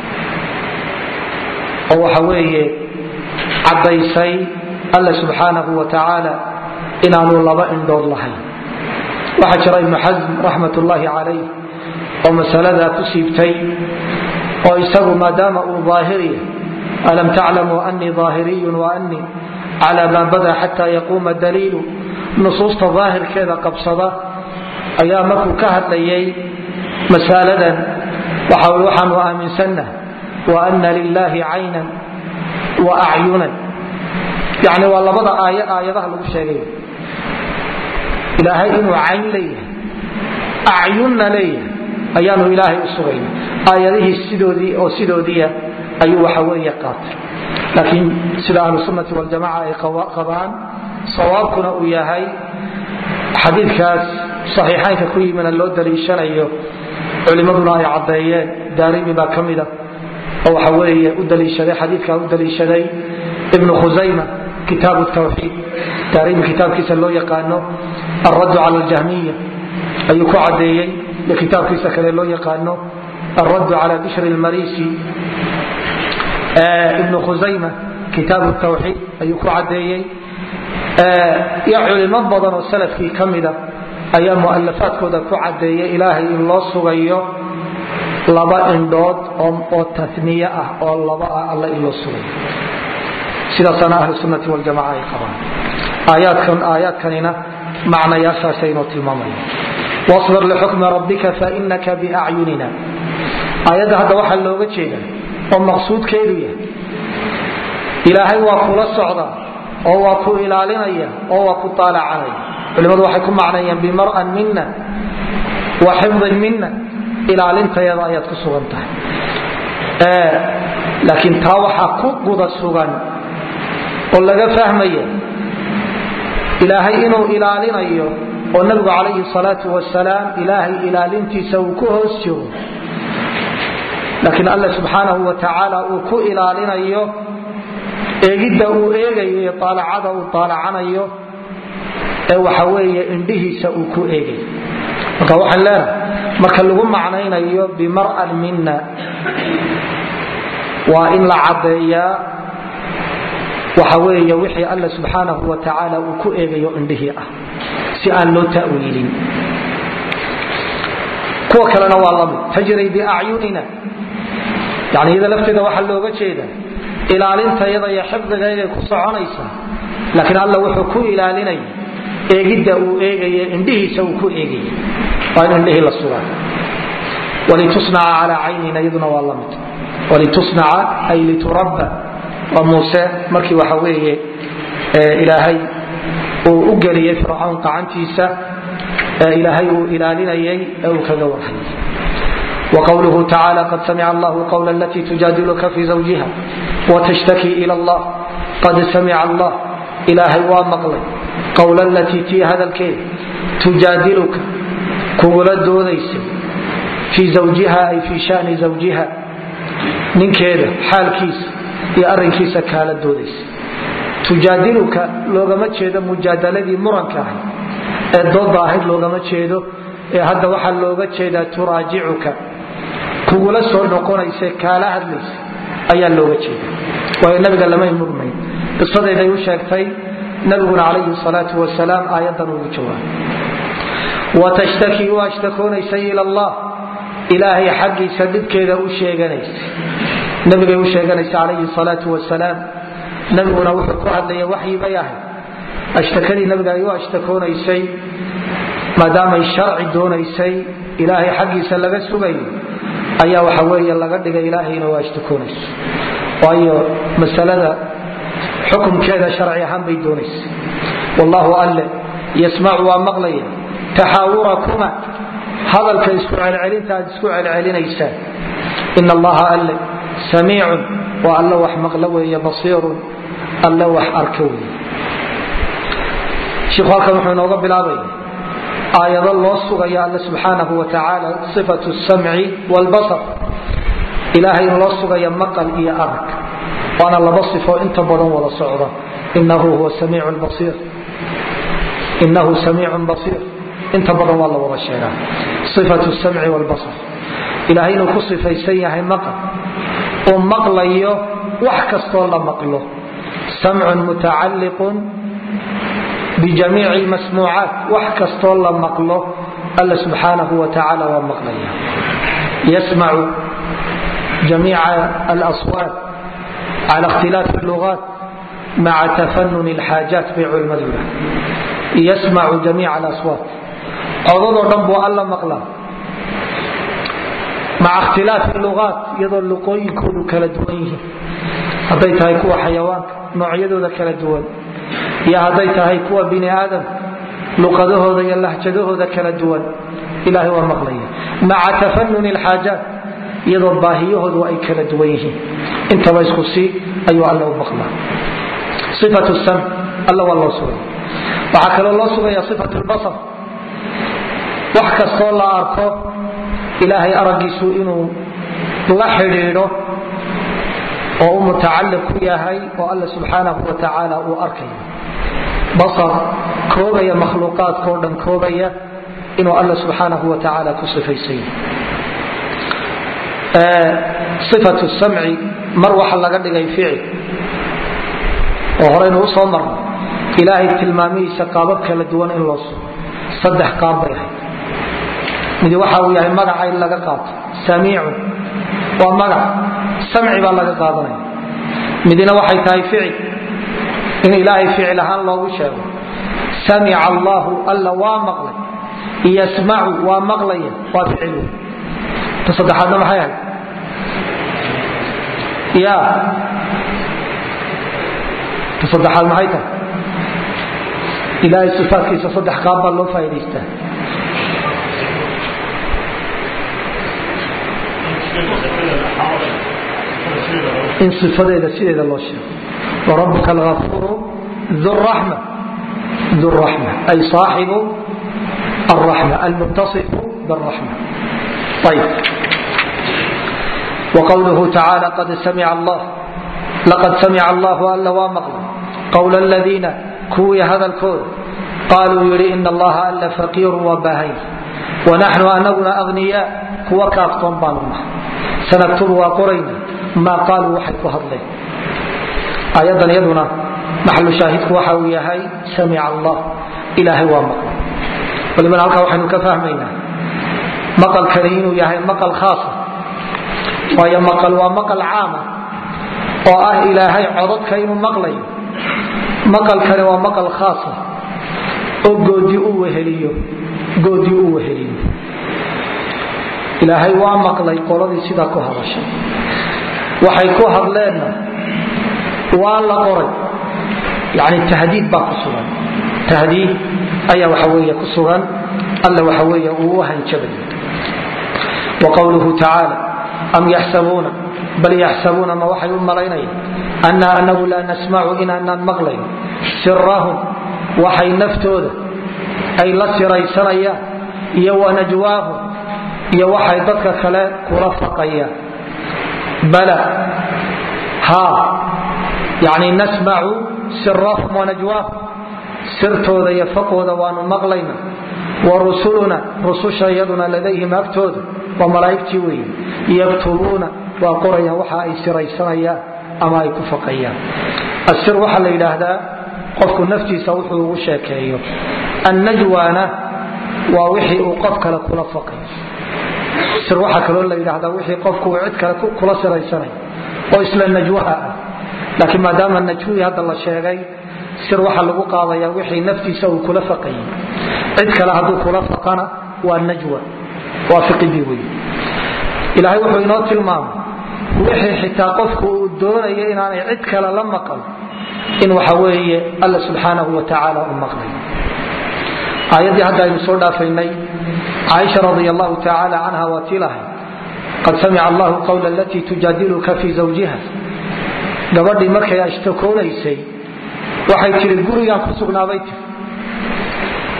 oo waxa weeye caddaysay alla subxaanahu wa tacaala inaanu laba indhood lahayn waxaa jira ibnu xasm raxmat ullaahi calayh oo masaladaa ku siibtay oo isagu maadaama uu daahiriya alam taclamu anii daahiriyun wa anii cala maa bada xata yaquuma daliilu nusuusta daahirkeeda qabsada ayaa markuu ka hadlayay masaladan waxaanu aaminsanah wa ana lilaahi caynan wa acyunan yani waa labada aayo aayadaha lagu sheegay ilaahay inuu cayn leeyahay acyunna leeyahay ayaanu ilaahay u sugayna aayadihii sidoodii oo sidoodiia ayuu waxa weeye qaatay laakiin sida ahlu sunnati waljamaca ay qabaan sawaabkuna uu yahay xadiidkaas saxiixaynka ku yimina loo daliishanayo culimmaduna ay caddeeyeen daarimi baa ka mida oo waxa weeye u daliishaday xadiidkaa u daliishaday ibnu khusayma kitaabu tawxiid daarimi kitaabkiisa loo yaqaano alraddu cala aljahmiya ayuu ku caddeeyey iyo kitaabkiisa kale loo yaqaano alraddu cala bishri lmarisi ibnu khusayma kitaabu tawxiid ayuu ku caddeeyey iyo culimo badan oo salafkii ka mida ayaa mualafaadkooda ku caddeeyay ilaahay in loo sugayo laba indhood oo taniye ah oo laba ah alla in loo sugayo sidaasaana ahlu sunnati waljamaca ay qabaan aayaadkanina macnayaashaasay inoo tilmaamaya wabir lixukmi rabbika fainaka biacyunina aayadda hadda waxaa looga jeeda oo maqsuudkeedu yahay ilaahay waa kula socdaa oo waa ku ilaalinaya oo waa ku taalacanaya culimadu waxay ku macnayeen bimar'an mina wa xifdin mina ilaalintayada ayaad ku sugan tahay laakiin taa waxaa ku guda sugan oo laga fahmaya ilaahay inuu ilaalinayo oo nabigu calayhi salaatu wasalaam ilaahay ilaalintiisa uu ku hoos jiro laakiin alla subxaanahu wa tacaala uu ku ilaalinayo eegidda uu eegayo iyo aalacada uu aalacanayo ee waxa weeye indhihiisa uu ku eegayo marka waxaan leenahay marka lagu macnaynayo bimar'an mina waa in la caddeeyaa waxa weeye wixii alla subxaanahu wa tacaala uu ku eegayo indhihii ah si aan loo ta'wiilin kuwa kalena waa lamid tajri biacyunina yani iyada lafteeda waxaa looga jeeda ilaalintayada iyo xifdigayday ku soconaysa laakiin alla wuxuu ku ilaalinaya eegidda uu eegay indhihiisa uu ku eegay waa in indhihii la sugaa walitusnaca calaa caynina iyaduna waa la mid walitusnaca ay liturabba waa muuse markii waxa weeye ilaahay uu u geliyey fircawn qacantiisa ilaahay uu ilaalinayay ee uu kaga warhayay وقوله تعالى قد سمع الله قول التي تجادلك في زوجها وتشتكي إلى الله قد سمع الله إلهي ومقلي قول التي تي هذا الكيد تجادلك كغل دوديس في زوجها أي في شأن زوجها من كيدا حال كيس يأرن كيس كالة دوديس تجادلك لوغما تشيدا مجادلة مرنكا الضوء ظاهر لوغما تشيدو هذا وحل لوغا تشيدا تراجعك kugula soo noqonaysa kaala hadlaysa ayaa looga jeeda waayo nabiga lamay murmayn qisadeeday u sheegtay nabiguna calayhi salaatu wasalaam aayadan ugu jawaabay watashtaki u ashtakoonaysay ila allah ilaahay xaggiisa dhibkeeda u sheeganaysay nabigay u sheeganaysa calayhi salaatu wasalaam nabiguna wuxuu ku hadlaya waxyi bay ahayd ashtakadii nabiga ay u ashtakoonaysay maadaamay sharci doonaysay ilaahay xaggiisa laga sugayo ayaa waxa weeye laga dhigay ilaahayna waa ashtakoonayso waayo masalada xukumkeeda sharci ahaan bay doonaysa wallahu alle yasmacu waa maqlaya taxaawurakuma hadalka isku celcelinta aad isku celcelinaysaan ina allaha alle samiicun waa alle wax maqlo weeye basiirun alle wax arka weeye shiku halkan wuxuu inooga bilaabaya aayado loo sugayo alle subxaanahu wa tacaala sifatu samci wlbasar ilaahay in loo sugayo maqal iyo arag waana laba sifo inta badan wada socda inahu huwa samiicu basiir inahu samiicun basiir inta badan waa la wada sheegaa sifatu samci wlbasar ilahay inuu ku sifaysan yahay maqal uu maqlayo wax kastoo la maqlo samcun mutacalliqun bijamiici lmasmuucaat wax kastoo la maqlo alla subxaanahu wa tacaala waa maqlaya yasmacu jamiica alaswaat cala ikhtilaafi lugaat maca tafanun lxaajaat bay culimmadu yidhaha yasmacu jamiica alaswaat codadoo dhan buu alla maqlaa maca ikhtilaafi lugaat iyadoo luqooyinkoodu kala duwan yihiin hadday tahay kuwa xayawaanka noocyadooda kala duwan iyo hadday tahay kuwa bini aadam luqadahooda iyo lahjadahooda kala duwan ilahay waa maqlaya maca tafanun lxaajaat iyadoo baahiyahoodu ay kala duwan yihiin intaba isku sii ayuu alla u maqlaa ifatu sam alla waa loo sugay waxaa kaloo loo sugaya ifat lbasar wax kastoo la arko ilaahay araggiisu inuu la xidhiidho oo u mutacalliq ku yahay oo alla subxaanahu wa tacaala uu arkayo basar koobaya makhluuqaadkao dhan koobaya inuu alla subxaanahu wa tacaala ku sifaysan yahay ifatu samci mar waxa laga dhigay ficil oo horeynu usoo marno ilaahay tilmaamihiisa qaabab kala duwan in loo sugo saddex qaab bay ahayd midi waxa uu yahay magaca in laga qaato samiicun waa magac samci baa laga qaadanaya midina waxay tahay ficil in ilaahay ficil ahaan loogu sheego samica allahu alla waa maqlay yasmacu waa maqlaya waa ficil ta saddexaadna maxay ahayd ya ta saddexaad maxay tahay ilaahay sifaadkiisa saddex qaab baa loo faa'idaystaa in ifadeeda sideeda loo sheego warabuka alafuru uraxma du raxma ay saaxibu alraxma almuttasifu biraxma ayb wqwluhu tacaala qad samica allahu alla waa maqlay qowla aladiina kuwii hadalkooda qaaluu yidhi ina allaha alla faqiiru waa baahay wanaxnu anaguna agniyaa kuwa kaaftoon baanu nahay sanaktubu waa qorayna maa qaaluu waxay ku hadleen aayadan iyaduna maxalu shaahidku waxa uu yahay samica allah ilaahay waa maqlay walibana halkaa waxaynu ka fahmaynaa maqalkani inuu yahay maqal khaasa waayo maqal waa maqal caama oo ah ilaahay codadka inuu maqlayo maqalkani waa maqal khaasa oo goodi u weheliyo goodii u weheliyo ilaahay waa maqlay qoladii sidaa ku hadashay waxay ku hadleenna waa la qoray yani tahdiid baa ku sugan tahdiid ayaa waxa weeye ku sugan alla waxa weeye uu u hanjabay wa qowluhu tacaala am yaxsabuuna bal yaxsabuuna ma waxay u malaynayaan anna anagu laa nasmacu inaanaan maqlayn sirahum waxay naftooda ay la siraysanayaan iyo wanajwaahum iyo waxay dadka kale kula faqayaan bala haa yani nasmacu sirahum wanajwaahum sirtooda iyo faqooda waanu maqlayna wa rusuluna rususha iyaduna ladayhim agtooda waa malaa'igtii weeye yaktubuuna waa qorayaan waxa ay siraysanayaan ama ay ku faqayaan asir waxaa la yidhaahdaa qofku naftiisa wuxuu ugu sheekeeyo annajwaana waa wixii uu qof kale kula faqayo sir waxaa kaloo la yidhaahdaa wixii qofku uu cid kale kula siraysanayo oo isla najwaha ah laakiin maadaama najwii hadda la sheegay sir waxaa lagu qaadayaa wixii naftiisa uu kula faqayay cid kale hadduu kula faqana waa najwa waa fiqigii wey ilaahay wuxuu inoo tilmaamay wixii xitaa qofku uu doonayo inaanay cid kale la maqal in waxa weeye alla subxaanahu wa tacaala u maqlay aayaddii hadda aynu soo dhaafaynay caaisha radi allahu tacaala canha waa tii lahay qad samica allahu qawla alatii tujaadiluka fii zawjiha gabadhii markay ashtakoonaysay waxay tii gurigaan ku sugnaabay tii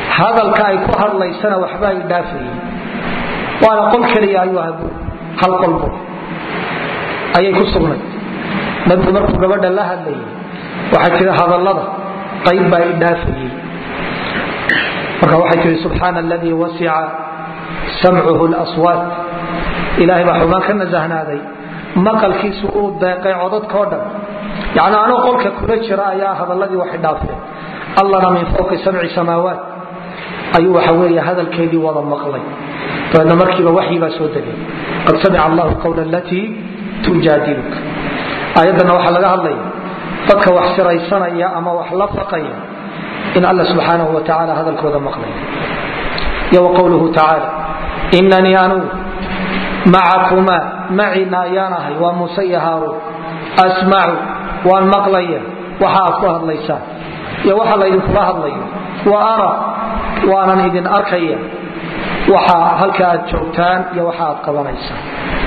hadalka ay ku hadlaysana waxba ay dhaafayeen waana qol keliya ayuu aha hal qolbo ayay ku sugnayd nabigu markuu gabadha la hadlayay waxay tihi hadallada qayb baa i dhaafayey marka waxay tihi subxaana aladii wasica samcuhu lswaat ilaahay baa xumaan ka nasahnaaday maqalkiisu uu deeqay codadkao dhan yani anoo qolka kula jira ayaa hadalladii waxay dhaafeen allana min fowqi sabci samaawaat ayuu waxa weeye hadalkeedii wada maqlay dabeedna markiiba waxyi baa soo degay qad samica allahu qawla alatii tujaadiluka aayaddana waxaa laga hadlaya dadka wax siraysanaya ama wax la faqaya in alla subxaanahu wa tacala hadalkooda maqlay iyo wa qowluhu tacaala inanii anugu macakumaa macina ayaan ahay waa muuse iyo haaruun asmacu waan maqlaya waxa aad ku hadlaysaan iyo waxa laydinkula hadlayo wa ara waanan idin arkaya waxa halka aad joogtaan iyo waxa aad qabanaysaan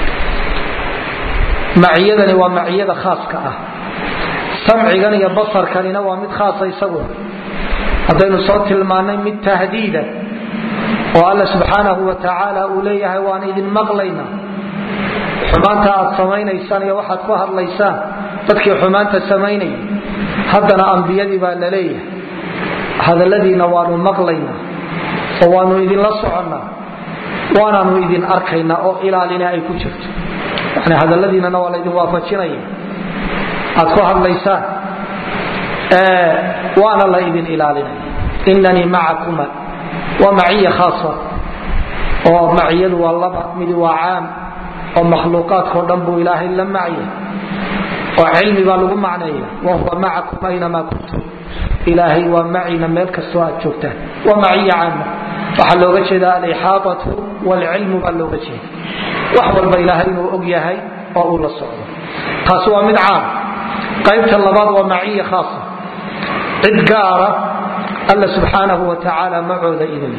maciyadani waa maciyada khaaska ah samcigan iyo basarkanina waa mid khaasa isaguna haddaynu soo tilmaannay mid tahdiida oo alla subxaanahu wa tacaala uu leeyahay waan idin maqlayna xumaanta aad samaynaysaan iyo waxaad ku hadlaysaan dadkii xumaanta samaynaya haddana ambiyadii baa la leeyahay hadalladiina waanu maqlaynaa oo waanu idinla soconnaa waanaanu idin arkaynaa oo ilaalina ay ku jirto yani hadalladiinana waa laydin waafajinaya aad ku hadlaysaan waana la idin ilaalinaya inanii macakuma waa maciya khaasa oo maciyadu waa laba midi waa caam oo makhluuqaadkao dhan buu ilaahay la macya oo cilmi baa lagu macneeya wahuwa macakum aynamaa kuntum ilaahay waa macina meel kastoo aad joogtaan waa maciya caama waxaa looga jeeda alixaadatu wlcilmu baa looga jeeda wax walba ilaahay inuu og yahay oo uu la socdo taasi waa mid caam qaybta labaad waa maciya khaasa cid gaara alla subxaanahu wa tacaala macooda idin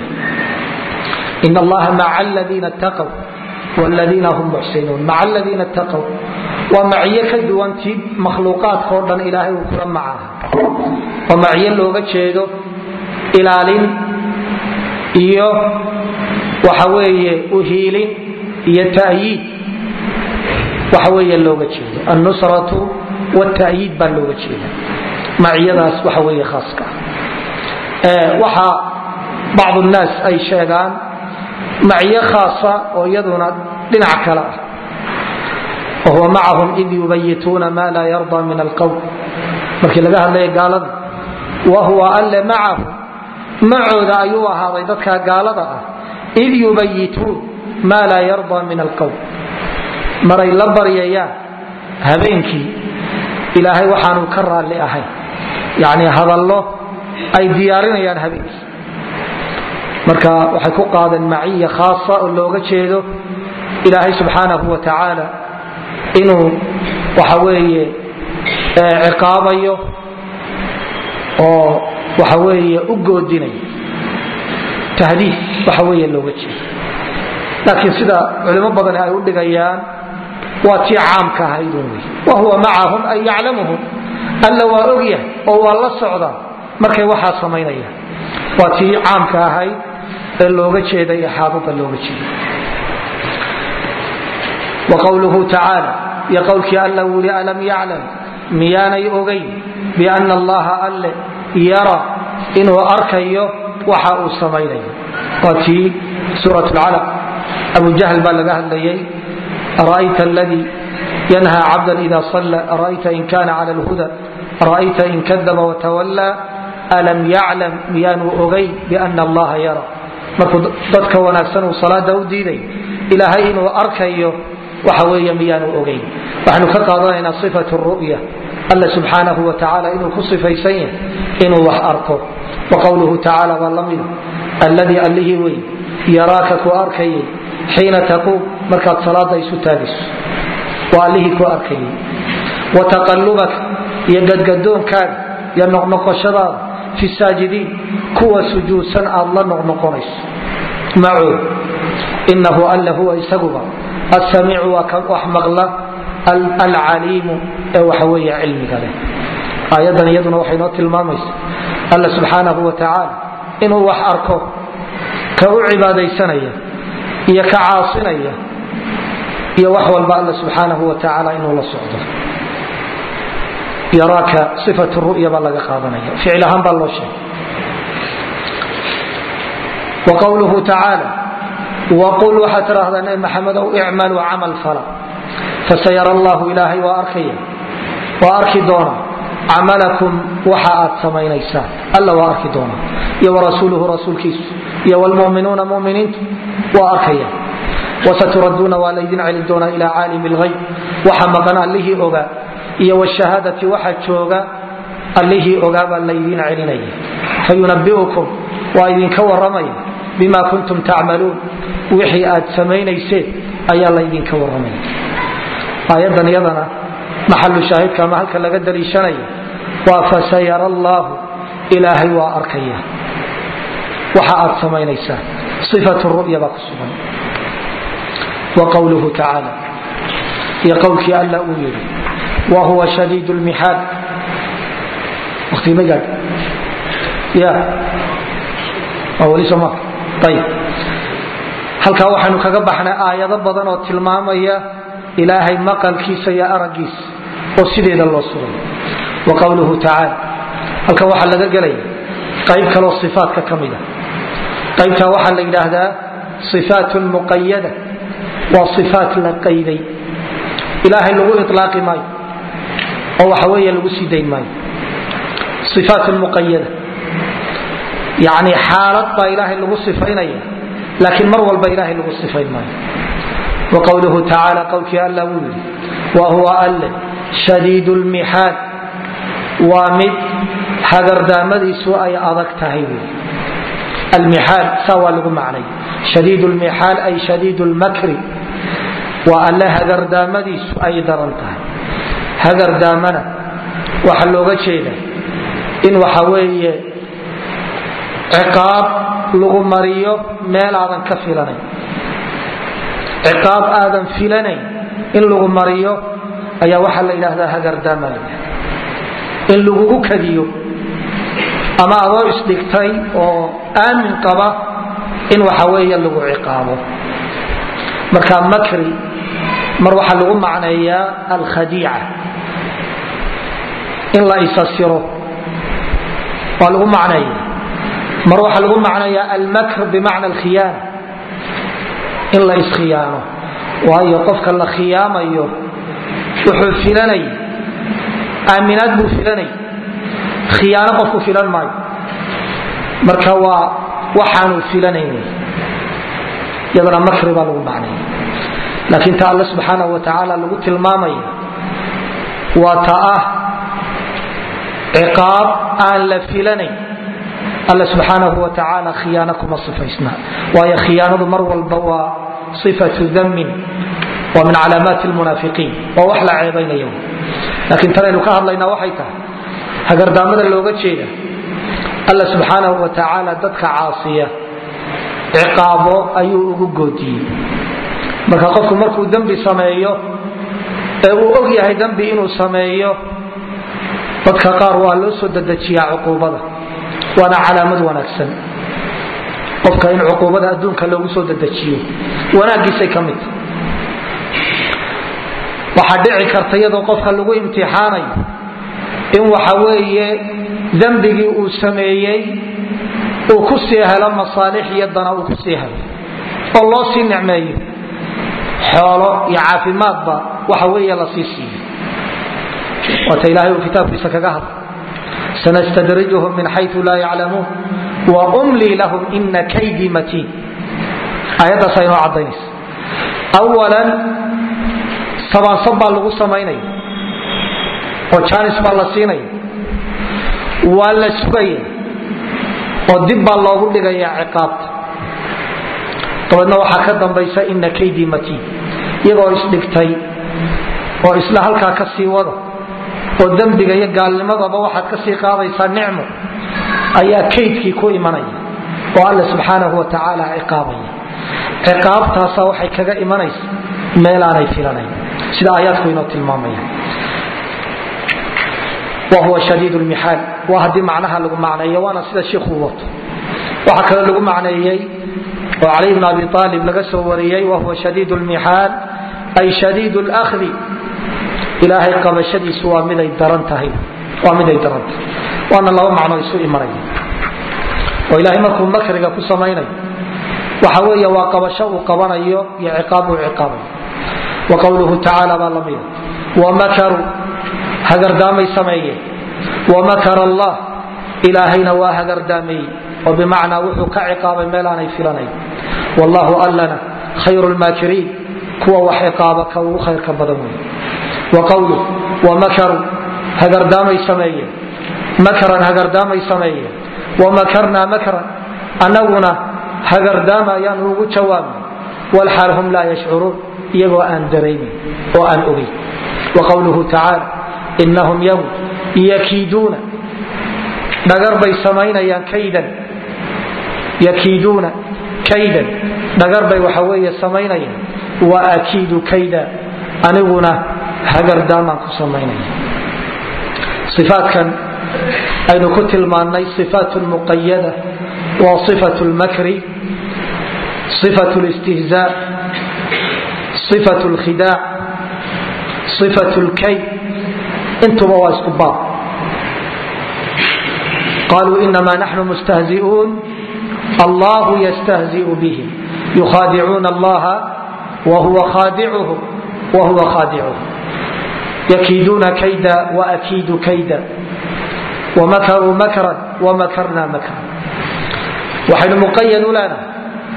in allaha maca aladiina taqw wladiina hum muxsinuun maca aladiina taqw waa maciyo ka duwantii makhluuqaadkao dhan ilaahay uu kula macaha waa maciyo looga jeedo ilaalin iyo waxa weeye uhiilin iyo ta'yiid waxa weeye looga jeedo annusratu wta'yiid baa looga jeeda maciyadaas waxa weeye khaaska ah waxa bacdu nnaas ay sheegaan maciyo khaasa oo iyaduna dhinac kale ah wahuwa macahum id yubayituuna ma laa yarda min alqowm markii laga hadlaya gaalada wahuwa alle macahum macooda ayuu ahaaday dadka gaalada ah id yubayituun ma laa yarda min alqowm maray la baryayaan habeenkii ilaahay waxaanu ka raalli ahayn yani hadallo ay diyaarinayaan habeenkii marka waxay ku qaadeen maciya khaasa oo looga jeedo ilaahay subxaanahu wa tacaala inuu waxa weeye ciqaabayo oo waxa weeye u goodinayo tahdiid waxa weeye looga jeedo laakiin sida culimo badani ay u dhigayaan waa tii caamka ahaydun wey wahuwa macahum ay yaclamuhum alla waa ogyahay oo waa la socdaa markay waxaa samaynayaan waa tii caamka ahayd ee looga jeeday ixaadada looga jeeday wqwluhu tacaala iyo qowlkii alla uu yii alam yaclam miyaanay ogayn biana allaha alle yara inuu arkayo waxa uu samaynayo waa tii suurat lcalaq abu jahl baa laga hadlayay ara'ayta aladii yanha cabdan ida salla ara'ayta in kana cala lhuda ara'ayta in kadaba watawallaa alam yaclam miyaanu ogayn biana allaha yara markuu dadka wanaagsan uu salaada u diiday ilaahay inuu arkayo waxa weeye miyaanu ogayn waxaanu ka qaadanaynaa sifat ru'ya alla subxaanahu wa tacaala inuu ku sifaysan yahay inuu wax arko wa qowluhu tacaala baa lamida alladii allihii wey yaraaka ku arkayay xiina taquum markaad salaada isu taagayso waa allihii ku arkayay wa taqallubaka iyo gadgadoonkaaga iyo noqnoqoshadaada fi saajidiin kuwa sujuudsan aad la noqnoqonayso macood inahu alla huwa isaguba asamiicu waa kan wax maqla alcaliimu ee waxa weeye cilmiga leh aayadan iyaduna waxay noo tilmaamaysa alla subxaanahu wa tacaala inuu wax arko ka u cibaadaysanaya iyo ka caasinaya iyo wax walba alla subxaanahu wa tacaala inuu la socdo yaraaka ifat ru'ya baa laga qaadanaya ficil ahaan baa loo sheegay wa qowluhu tacaala waqul waxaad tidhaahdaa nabi maxamedow icmaluu camal fala fasayara allahu ilaahay waa arkaya waa arki doona camalakum waxa aad samaynaysaan alla waa arki doona iyo warasuuluhu rasuulkiisu iyo wlmuminuuna muminiintu waa arkaya wasaturaduuna waa laydin celin doonaa ilaa caalimi lhayb waxa maqan allihii ogaa iyo wshahaadati waxa jooga allihii ogaa baa laydin celinaya fayunabiukum waa idinka waramaya bima kuntum tacmaluun wixii aad samaynayseen ayaa laydinka waramaya aayadan iyadana maxalu shaahidka ama halka laga daliishanaya waa fasayara allaahu ilaahay waa arkaya waxa aad samaynaysaan ifat ru'ya baa ku sugan wa qowluhu tacaala iyo qowlkii alla uu yidhi wa huwa shadiid lmixaal waqtigii ma gaadh ya waa weli soo maa ayib halkaa waxaynu kaga baxnay aayado badan oo tilmaamaya ilaahay maqalkiisa iyo araggiisa oo sideeda loo sugay wa qowluhu tacaala halkan waxaa laga gelaya qayb kaloo ifaatka ka mida qaybtaa waxaa la yidhaahdaa ifaat muqayada waa ifaat la qayday ilaahay lagu ilaaqi maayo oo waxa weeye lagu sii dayn maayo ifaat muqayada yani xaalad baa ilaahay lagu sifaynaya laakiin mar walba ilaahay lagu sifayn maayo wa qowluhu tacaala qowlkii alla wuu yidhi wa huwa alle shadiid lmixaal waa mid hagardaamadiisu ay adag tahay wy almixaal saa waa lagu macnay shadiid lmixaal ay shadiid lmakri waa alle hagardaamadiisu ay daran tahay hagardaamana waxaa looga jeeda in waxa weeye ciqaab lagu mariyo meel aadan ka filanayn ciqaab aadan filanayn in lagu mariyo ayaa waxaa la yidhaahdaa hagardaama la in lagugu kadiyo ama adoo isdhigtay oo aamin qaba in waxa weeye lagu ciqaabo marka makri mar waxaa lagu macneeyaa alkhadiica in la isasiro waa lagu macneeya mar waxaa lagu macneeyaa almakr bimacna alkhiyaana in la iskhiyaano waayo qofka la khiyaamayo wuxuu filanay aaminaad buu filanay khiyaano qofku filan maayo marka waa waxaanu filanayn iyadana makri baa lagu macnaya laakiin ta alle subxaanahu wa tacaala lagu tilmaamaya waa ta ah ciqaab aan la filanayn alle subxaanahu wa tacaala khiyaano kuma sifaysna waayo khiyaanadu mar walba waa sifatu damin waa min calaamaati lmunaafiqiin waa wax la ceebaynaya laakiin tanaynu ka hadlaynaa waxay tahay hagardaamada looga jeeda alla subxaanahu wa tacaala dadka caasiya ciqaabo ayuu ugu goodiyey marka qofku markuu dembi sameeyo ee uu og yahay dembi inuu sameeyo dadka qaar waa loo soo dedejiyaa cuquubada waana calaamad wanaagsan qofka in cuquubada adduunka loogu soo dedejiyo wanaagiisay ka mid waxaa dhici karta iyadoo qofka lagu imtixaanayo in waxa weeye dembigii uu sameeyey uu ku sii helo masaalix iyo dana uu ku sii helo oo loo sii nicmeeyo xoolo iyo caafimaadba waxa weeye la sii siiyo waata ilaahay uu kitaabkiisa kaga hadla sanastadrijuhum min xayu laa yaclamuun waumlii lahum ina kaydii matiin aayaddaas aynoo caddaynaysa awalan sabaansab baa lagu samaynaya oo jaanis baa la siinaya waa la sugaya oo dib baa loogu dhigaya ciqaabta dabeedna waxaa ka dambaysa ina kaydii matiin iyagoo isdhigtay oo isla halkaa ka sii wada oo dembiga iyo gaalnimadaba waxaad ka sii qaadaysaa nicmo ayaa kaydkii ku imanaya oo alle subxaanahu wa tacaala ciqaabaya ciqaabtaasa waxay kaga imanaysa meelaanay filanayn sida aayaadku inoo tilmaamaya wahuwa shadiid lmixaal waa haddii macnaha lagu macneeyo waana sida shiikhuu wato waxaa kaloo lagu macneeyey oo cali bn abi aalib laga soo wariyey wahuwa shadiid lmixaal ay shadiid lkhdi ilaahay qabashadiisu waa miday daran tahay waa miday daran tahay waana laba macno isu imanaya oo ilaahay markuu makriga ku samaynayo waxa weeye waa qabasho uu qabanayo iyo ciqaab uu ciqaabayo wa qowluhu tacaala baa lamida wamakaruu hagardaamay sameeyeen wamakar allah ilaahayna waa hagardaameeyey oo bimacnaa wuxuu ka ciqaabay meel aanay filanayn wallahu allana khayru lmaakiriin kuwa wax ciqaaba ka ugu khayrka badan wey wa qowluh wamakaruu hagardaamay sameeyeen makran hagardaamay sameeyeen wamakarnaa makran annaguna hagardaama ayaanu ugu jawaabnay walxaal hum laa yashcuruun iyagoo aan daraynin oo aan ogeyn wa qowluhu tacaala inahum yawm yakiiduuna dhagar bay samaynayaan kaydan yakiiduuna kaydan dhagar bay waxa weeye samaynayaan wa akiidu kayda aniguna hagardaamaan ku samaynaya ifaatkan aynu ku tilmaannay ifaat muqayada waa ifat lmakri ifat listihzaa ifat lkhidaac ifat lkayd intuba waa isku baab qaluu inama naxnu mustahzi'uun allahu yastahzi'u bihim yukhadicuuna allaha wahuwa khadicuhum wahuwa khadicuhum yakiiduuna kayda waakiidu kayda wamakaruu makran wamakarna makran waxaynu muqayad u leenahay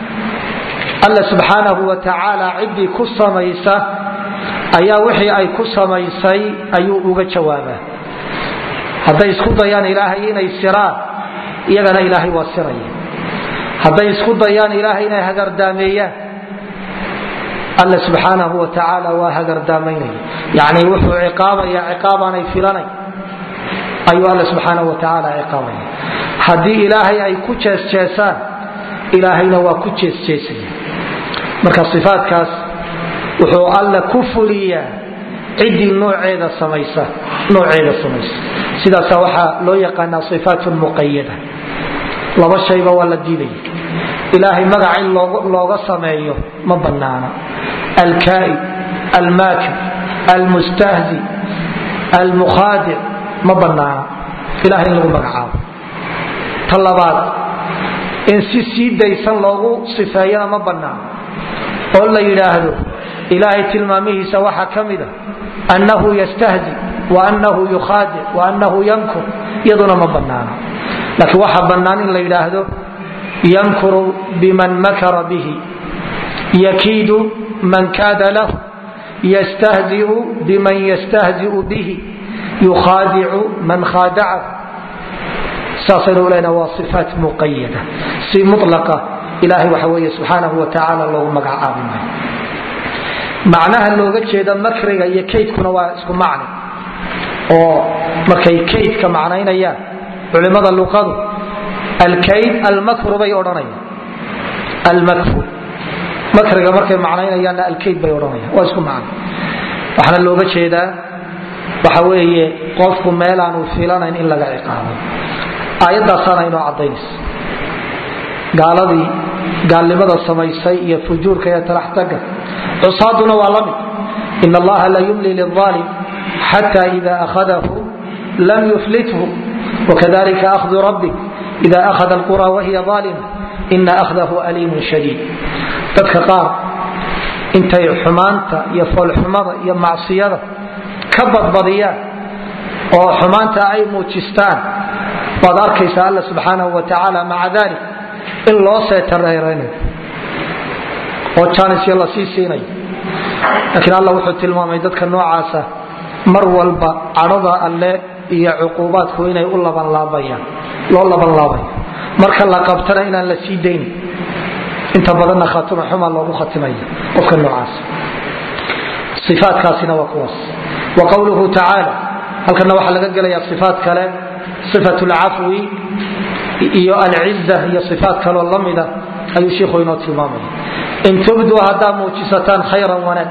alla subxaanahu wa tacaala ciddii ku samaysa ayaa wixii ay ku samaysay ayuu uga jawaabaa hadday isku dayaan ilaahay inay siraan iyagana ilaahay waa siraya hadday isku dayaan ilaahay inay hagardaameeyaan alla subxaanahu wa tacaala waa hagardaamaynaya yani wuxuu ciqaabaya ciqaabaanay filanay ayuu alla subxaanahu wa tacaala ciqaabaya haddii ilaahay ay ku jeesjeesaan ilaahayna waa ku jeesjeesaya marka ifaatkaas wuxuu alla ku fuliyaa ciddii nooceeda samaysa nooceeda samaysa sidaasa waxaa loo yaqaanaa ifaat muqayada laba shayba waa la diidaya ilaahay magac in looga sameeyo ma banaana alkaa'id almaakir almustahzi almukhaadic ma banaana ilahay in lagu magacaabo ta labaad in si sii daysan loogu sifeeyana ma banaana oo la yidhaahdo ilaahay tilmaamihiisa waxaa ka mida annahu yastahzi waanahu yukhaadic waanahu yankur iyaduna ma banaana laakiin waxaa bannaan in la yidhaahdo yankuru biman makara bihi yakiidu man kaada lahu yastahziu biman yastahziu bihi yukhaadicu man khaadacahu saasaynu lena waa ifaat muqayada si mulaqa ilahay waxa weeye subxaanahu wa tacaala loogu magacaabi maayo macnaha looga jeeda makriga iyo kaydkuna waa isku macni oo markay kaydka macnaynayaan culimada luqadu alkayd almakru bay odhanayaan almakru makriga markay macnaynayaanna alkayd bay odhanayaan waa isku macno waxaana looga jeedaa waxa weeye qofku meelaanu filanayn in laga ciqaabo aayadaasaana inoo cadaynaysa gaaladii gaalnimada samaysay iyo fujuurka iyo talaxtaga cusaaduna waa la mid in allaha la yumli liaalim xata ida ahadahu lam yuflithu wakadalika ahdu rabbik ida ahada alqura wahiya aalima ina ahdahu aliimun shadiid dadka qaar intay xumaanta iyo foolxumada iyo macsiyada ka badbadiyaan oo xumaanta ay muujistaan baad arkaysa alla subxaanahu wa tacaala maca dalik in loo seetareraynayo oo jaanisyo la sii siinayo laakiin alla wuxuu tilmaamay dadka noocaasa mar walba cadhada alle iyo cuquubaadku inay u labanlaabayaan loo labanlaabayo marka la qabtana inaan la sii daynin inta badanna khatuma xuma loogu khatimaya qofka noocaas ifaatkaasina waa kuwaas wa qowluhu tacaala halkana waxaa laga gelaya ifaat kale ifat lcafwi iyo alciza iyo ifaat kaloo lamida ayuu shiikhu inoo tilmaamaya in tubduu haddaa muujisataan khayran wanaag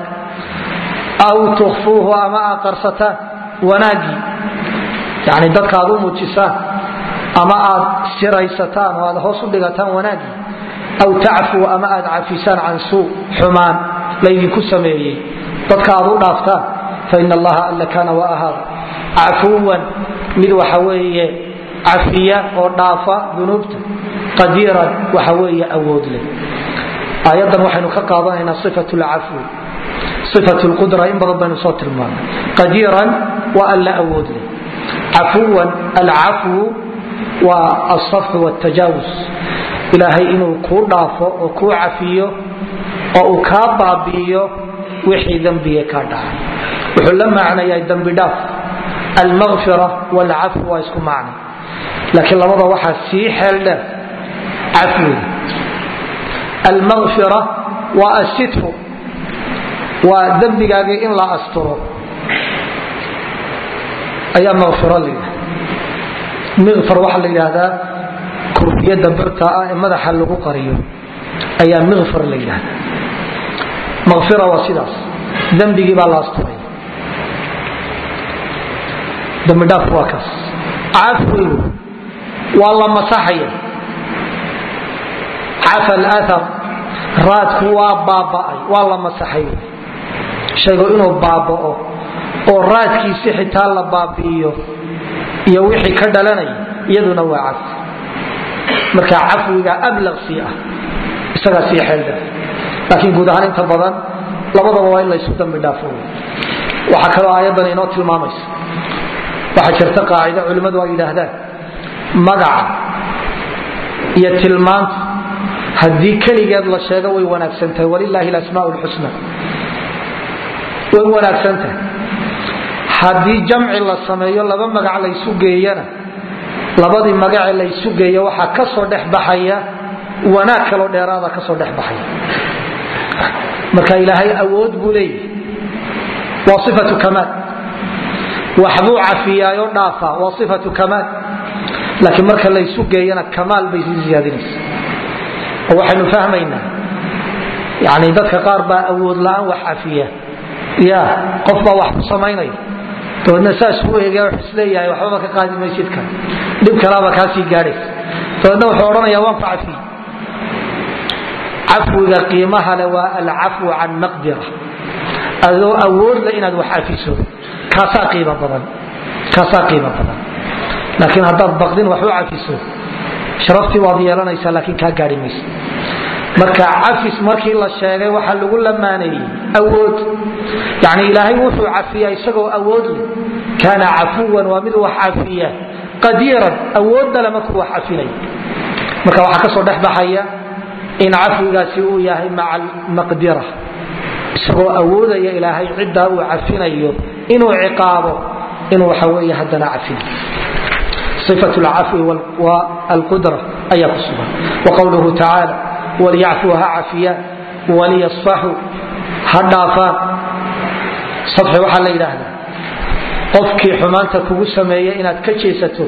aw tukfuuhu ama aad qarsataan wanaagii yani dadka aad u muujisaan ama aad siraysataan oo aad hoos u dhigataan wanaagii aw tacfuu ama aad cafisaan can suu xumaan laydinku sameeyey dadka aad u dhaaftaan fain allaha alla kaana wa ahaada cafuwan mid waxa weeye cafiya oo dhaafa dunuubta qadiiran waxa weeye awood leh aayadan waxaynu ka qaadanaynaa ifat lcafwi ifat lqudra in badan baynu soo tilmaamay qadiiran waa alla awood leh cafuwan alcafwu waa alsafxu wtajaawus ilaahay inuu kuu dhaafo oo kuu cafiyo oo uu kaa baabi'iyo wixii dembiga kaa dhacay wuxuu la macnayaa dembi dhaaf almaqfira wlcafw waa isku macna laakiin labada waxaa sii xeel dheer cafwiga almaqfira waa asitfu waa dembigaagii in la asturo ayaa maqfiro la yidhahda miqfar waxaa la yidhaahdaa kurfiyada birta ah ee madaxa lagu qariyo ayaa miqfar la yidhahda maqfira waa sidaas dembigii baa la asturay dembidhaaf waa kaas cafwigu waa la masaxaya cafa alathar raadku waa baaba'ay waa la masaxay shaygu inuu baaba'o oo raadkiisi xitaa la baabi'iyo iyo wixii ka dhalanaya iyaduna waa cafi marka cafwiga ablaqsii ah isagaa sii xeeldha laakiin guud ahaan inta badan labadaba waa in laysu dambi dhaafo waxaa kaloo aayaddan inoo tilmaamaysa waxaa jirta qaacido culimmadu ay yidhaahdaan magaca iyo tilmaanta haddii keligeed la sheego way wanaagsan tahay walilaahi alasmaa lxusna way wanaagsan tahay haddii jamci la sameeyo laba magac laysu geeyana labadii magace laysu geeya waxaa ka soo dhex baxaya wanaag kaloo dheeraada ka soo dhex baxaya marka ilaahay awood buu leeyahy waa ifatu kamaal waxbuu cafiyaayo dhaafa waa ifatu kamaal laakiin marka laysu geeyana kamaal bay sii siyaadinaysa oo waxaynu fahmaynaa yani dadka qaar baa awood la-aan wax cafiya ya qof baa wax ku samaynaya dabeedna saas u eegaya wuxuu isleeyahay waxbaba ka qaadi maysidka dhib kalaaba kaasii gaadhaysa dabeedna wuxuu odhanaya waan ku cafiyey cafwiga qiimaha le waa alcafwu can maqdira adoo awoodla inaad wax cafiso kaasaa qiimo badan kaasaa qiimo badan laakiin haddaad baqdin wax u cafiso sharaftii waad yeelanaysaa laakiin kaa gaari maysa marka cafis markii la sheegay waxaa lagu lamaaneeyey awood yani ilaahay wuxuu cafiya isagoo awood leh kaana cafuwan waa mid wax cafiya qadiiran awoodale markuu wax cafinay marka waxaa kasoo dhex baxaya in cafwigaasi uu yahay maca maqdira isagoo awoodaya ilaahay ciddaa uu cafinayo inuu ciqaabo inuu waxa wey haddana cafin ifat lcafwi wlqudra ayaa ku sugan waqowluhu tacaala waliyacfuu ha cafiyaan waliyasfaxuu ha dhaafaan safxi waxaa la yidhaahdaa qofkii xumaanta kugu sameeya inaad ka jeesato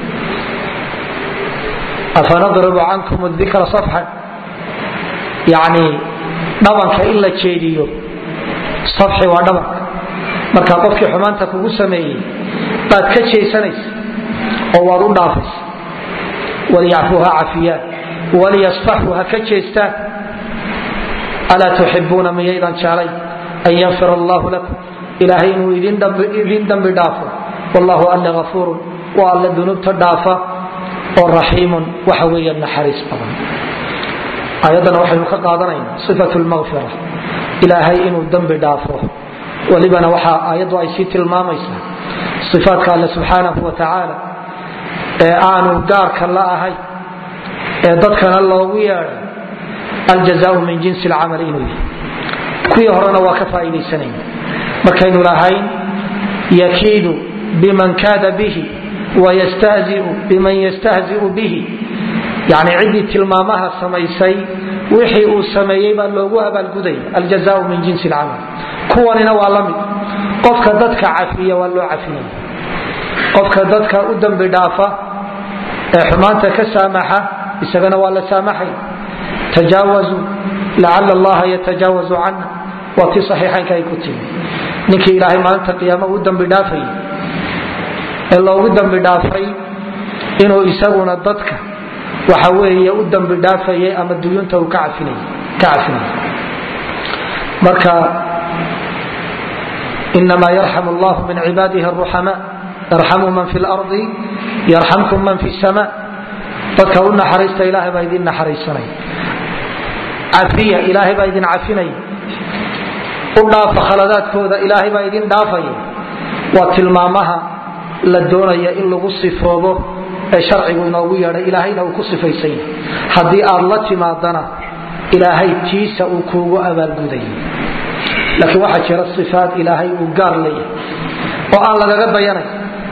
afanadribu cankum dikra safxan yani dhabanka in la jeediyo safxi waa dhabanka marka qofkii xumaanta kugu sameeyey baad ka jeesanaysa oo waad u dhaafaysa waliyacfuu ha cafiyaan waliyasfaxuu ha ka jeestaan alaa tuxibuuna miyaydan jeclay an yakfir allahu lakum ilaahay inuu idin dambi dhaafo wallahu alla afuurun waa alla dunuubta dhaafa oo raxiimun waxa weeye naxariis badan aayaddan waxaynu ka qaadanaynaa sifat lmaqfira ilaahay inuu dembi dhaafo welibana waxaa aayaddu ay sii tilmaamaysaa ifaadka alle subxaanahu wa tacaala ee aanu gaarka la ahay ee dadkana loogu yeedhay aljazaau min jinsi lcamal inuu yahay kuwii horena waa ka faa'iidaysanayna markaynu lahayn yakiidu biman kaada bihi wayastahziu biman yastahziu bihi yani ciddii tilmaamaha samaysay wixii uu sameeyey baa loogu abaalgudaya aljazaau min jinsi lcamal kuwanina waa la mid qofka dadka cafiya waa loo cafinaya qofka dadka u dambi dhaafa ee xumaanta ka saamaxa isagana waa la saamaxay tajaawazuu lacala allaha yatajaawazu cana waa tii saxiixaynka ay ku timi ninkii ilaahay maalinta qiyaama u dambi dhaafayay ee loogu dambi dhaafay inuu isaguna dadka waxa weeye u dambi dhaafayay ama duyunta uu ka cafinay marka inamaa yarxam allahu min cibaadihi aruxama yarxamu man fi lardi yarxamkum man fi sama dadka u naxariista ilaahay baa idin naxariisanay cafiya ilaahay baa idin cafinaya u dhaafa khaladaadkooda ilaahay baa idin dhaafaya waa tilmaamaha la doonaya in lagu sifoobo ee sharcigu inoogu yeedhay ilaahayna uu ku sifaysan yahay haddii aad la timaadana ilaahay tiisa uu kuugu abaalgudaya laakiin waxaa jira ifaat ilaahay uu gaar leeyahay oo aan lagaga dayanay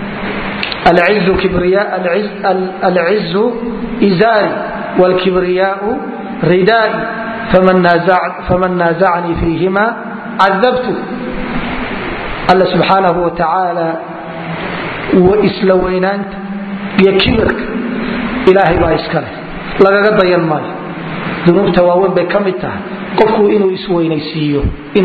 alcizu izaari wlkibriyaau ridaai faman naazacanii fiihima cadabtu alla subxaanahu watacaala isla weynaanta iyo kibirka ilaahay baa iska leh lagaga dayan maayo dunuubta waaweyn bay ka mid tahay qofku inuu isweynaysiiyo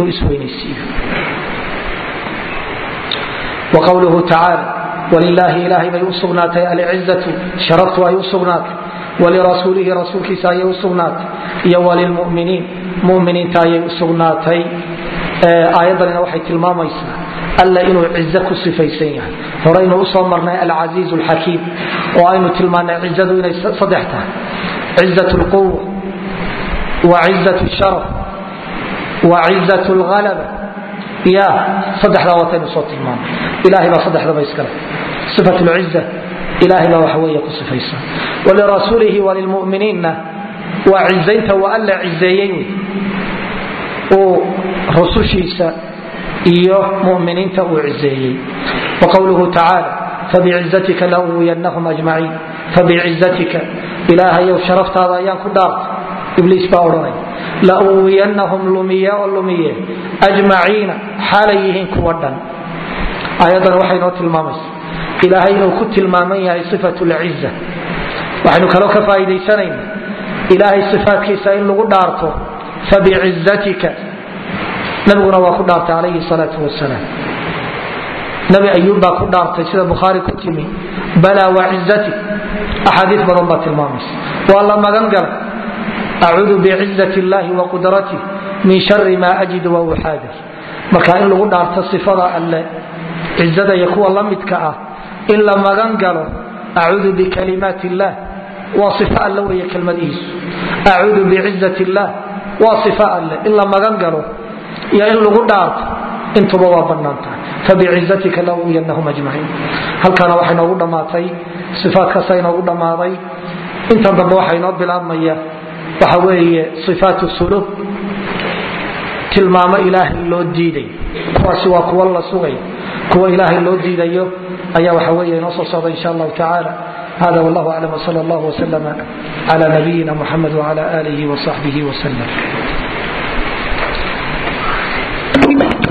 wqwluhu tacaala walilaahi ilaahay bay u sugnaatay alcizatu sharaftu ay u sugnaatay walirasuulihi rasuulkiisa ayay u sugnaatay iyo walilmuminiin muminiinta ayay u sugnaatay aayaddanina waxay tilmaamaysaa alla inuu cizo ku sifaysan yahay horaynu usoo marnay alcasiiz alxakiim oo aynu tilmaanay cizadu inay saddex tahay cizat lquwa wa cizat sharaf wa cizat lhalaba ya saddexdaa wataynu soo tilmaanay ilahay baa saddexdaba iskale sifat lciza ilahay baa waxa weeye ku sifaysan walirasuulihi walilmuminiinna waa cizaynta waa alla cizeeyey uu rusushiisa iyo muminiinta uu cizeeyey waqowluhu tacaala fabicizatika lauwiyanahum ajmaciin fabicizatika ilaahayow sharaftaada ayaan ku dhaartay ibliis baa odhanay lauwiyanahum lumiye oo lumiye ajmaciina xaalay yihiin kuwa dhan ayadan waxay noo tilmaamaysa ilaahay inuu ku tilmaaman yahay sifat lciza waxaynu kaloo ka faaiidaysanayna ilaahay sifaatkiisa in lagu dhaarto fabicizatika nabiguna waa ku dhaartay calayhi salaau wasalaam nabi ayuub baa ku dhaartay sida bukhaari ku timi balaa wacizatik axaadiis badan baa tilmaamaysa waa la magan galay acuudu bicizat illahi wa qudratih min shari ma ajidu wa uxaadir marka in lagu dhaarto sifada alle cizada iyo kuwa la midka ah in la magan galo acuudu bikalimaat illah waa if all wey kelmadihiisu acuudu bicizat illah waa if alle in la magan galo iyo in lagu dhaarto intuba waa banaan tahay fabicizatika lauyanahum ajmaciin halkaana waxay noogu dhammaatay ifaatkaasa inoogu dhammaaday intan dambe waxaa inoo bilaabmaya waxa weeye ifaat sulub tilmaamo ilaahay loo diiday kuwaasi waa kuwa la sugay kuwa ilaahay loo diidayo ayaa waxa weeye inoo soo socda insha allahu tacaala hada wallahu aclam wsal allah wslm cla nabiyina muxamed wcla alihi wsaxbihi wslm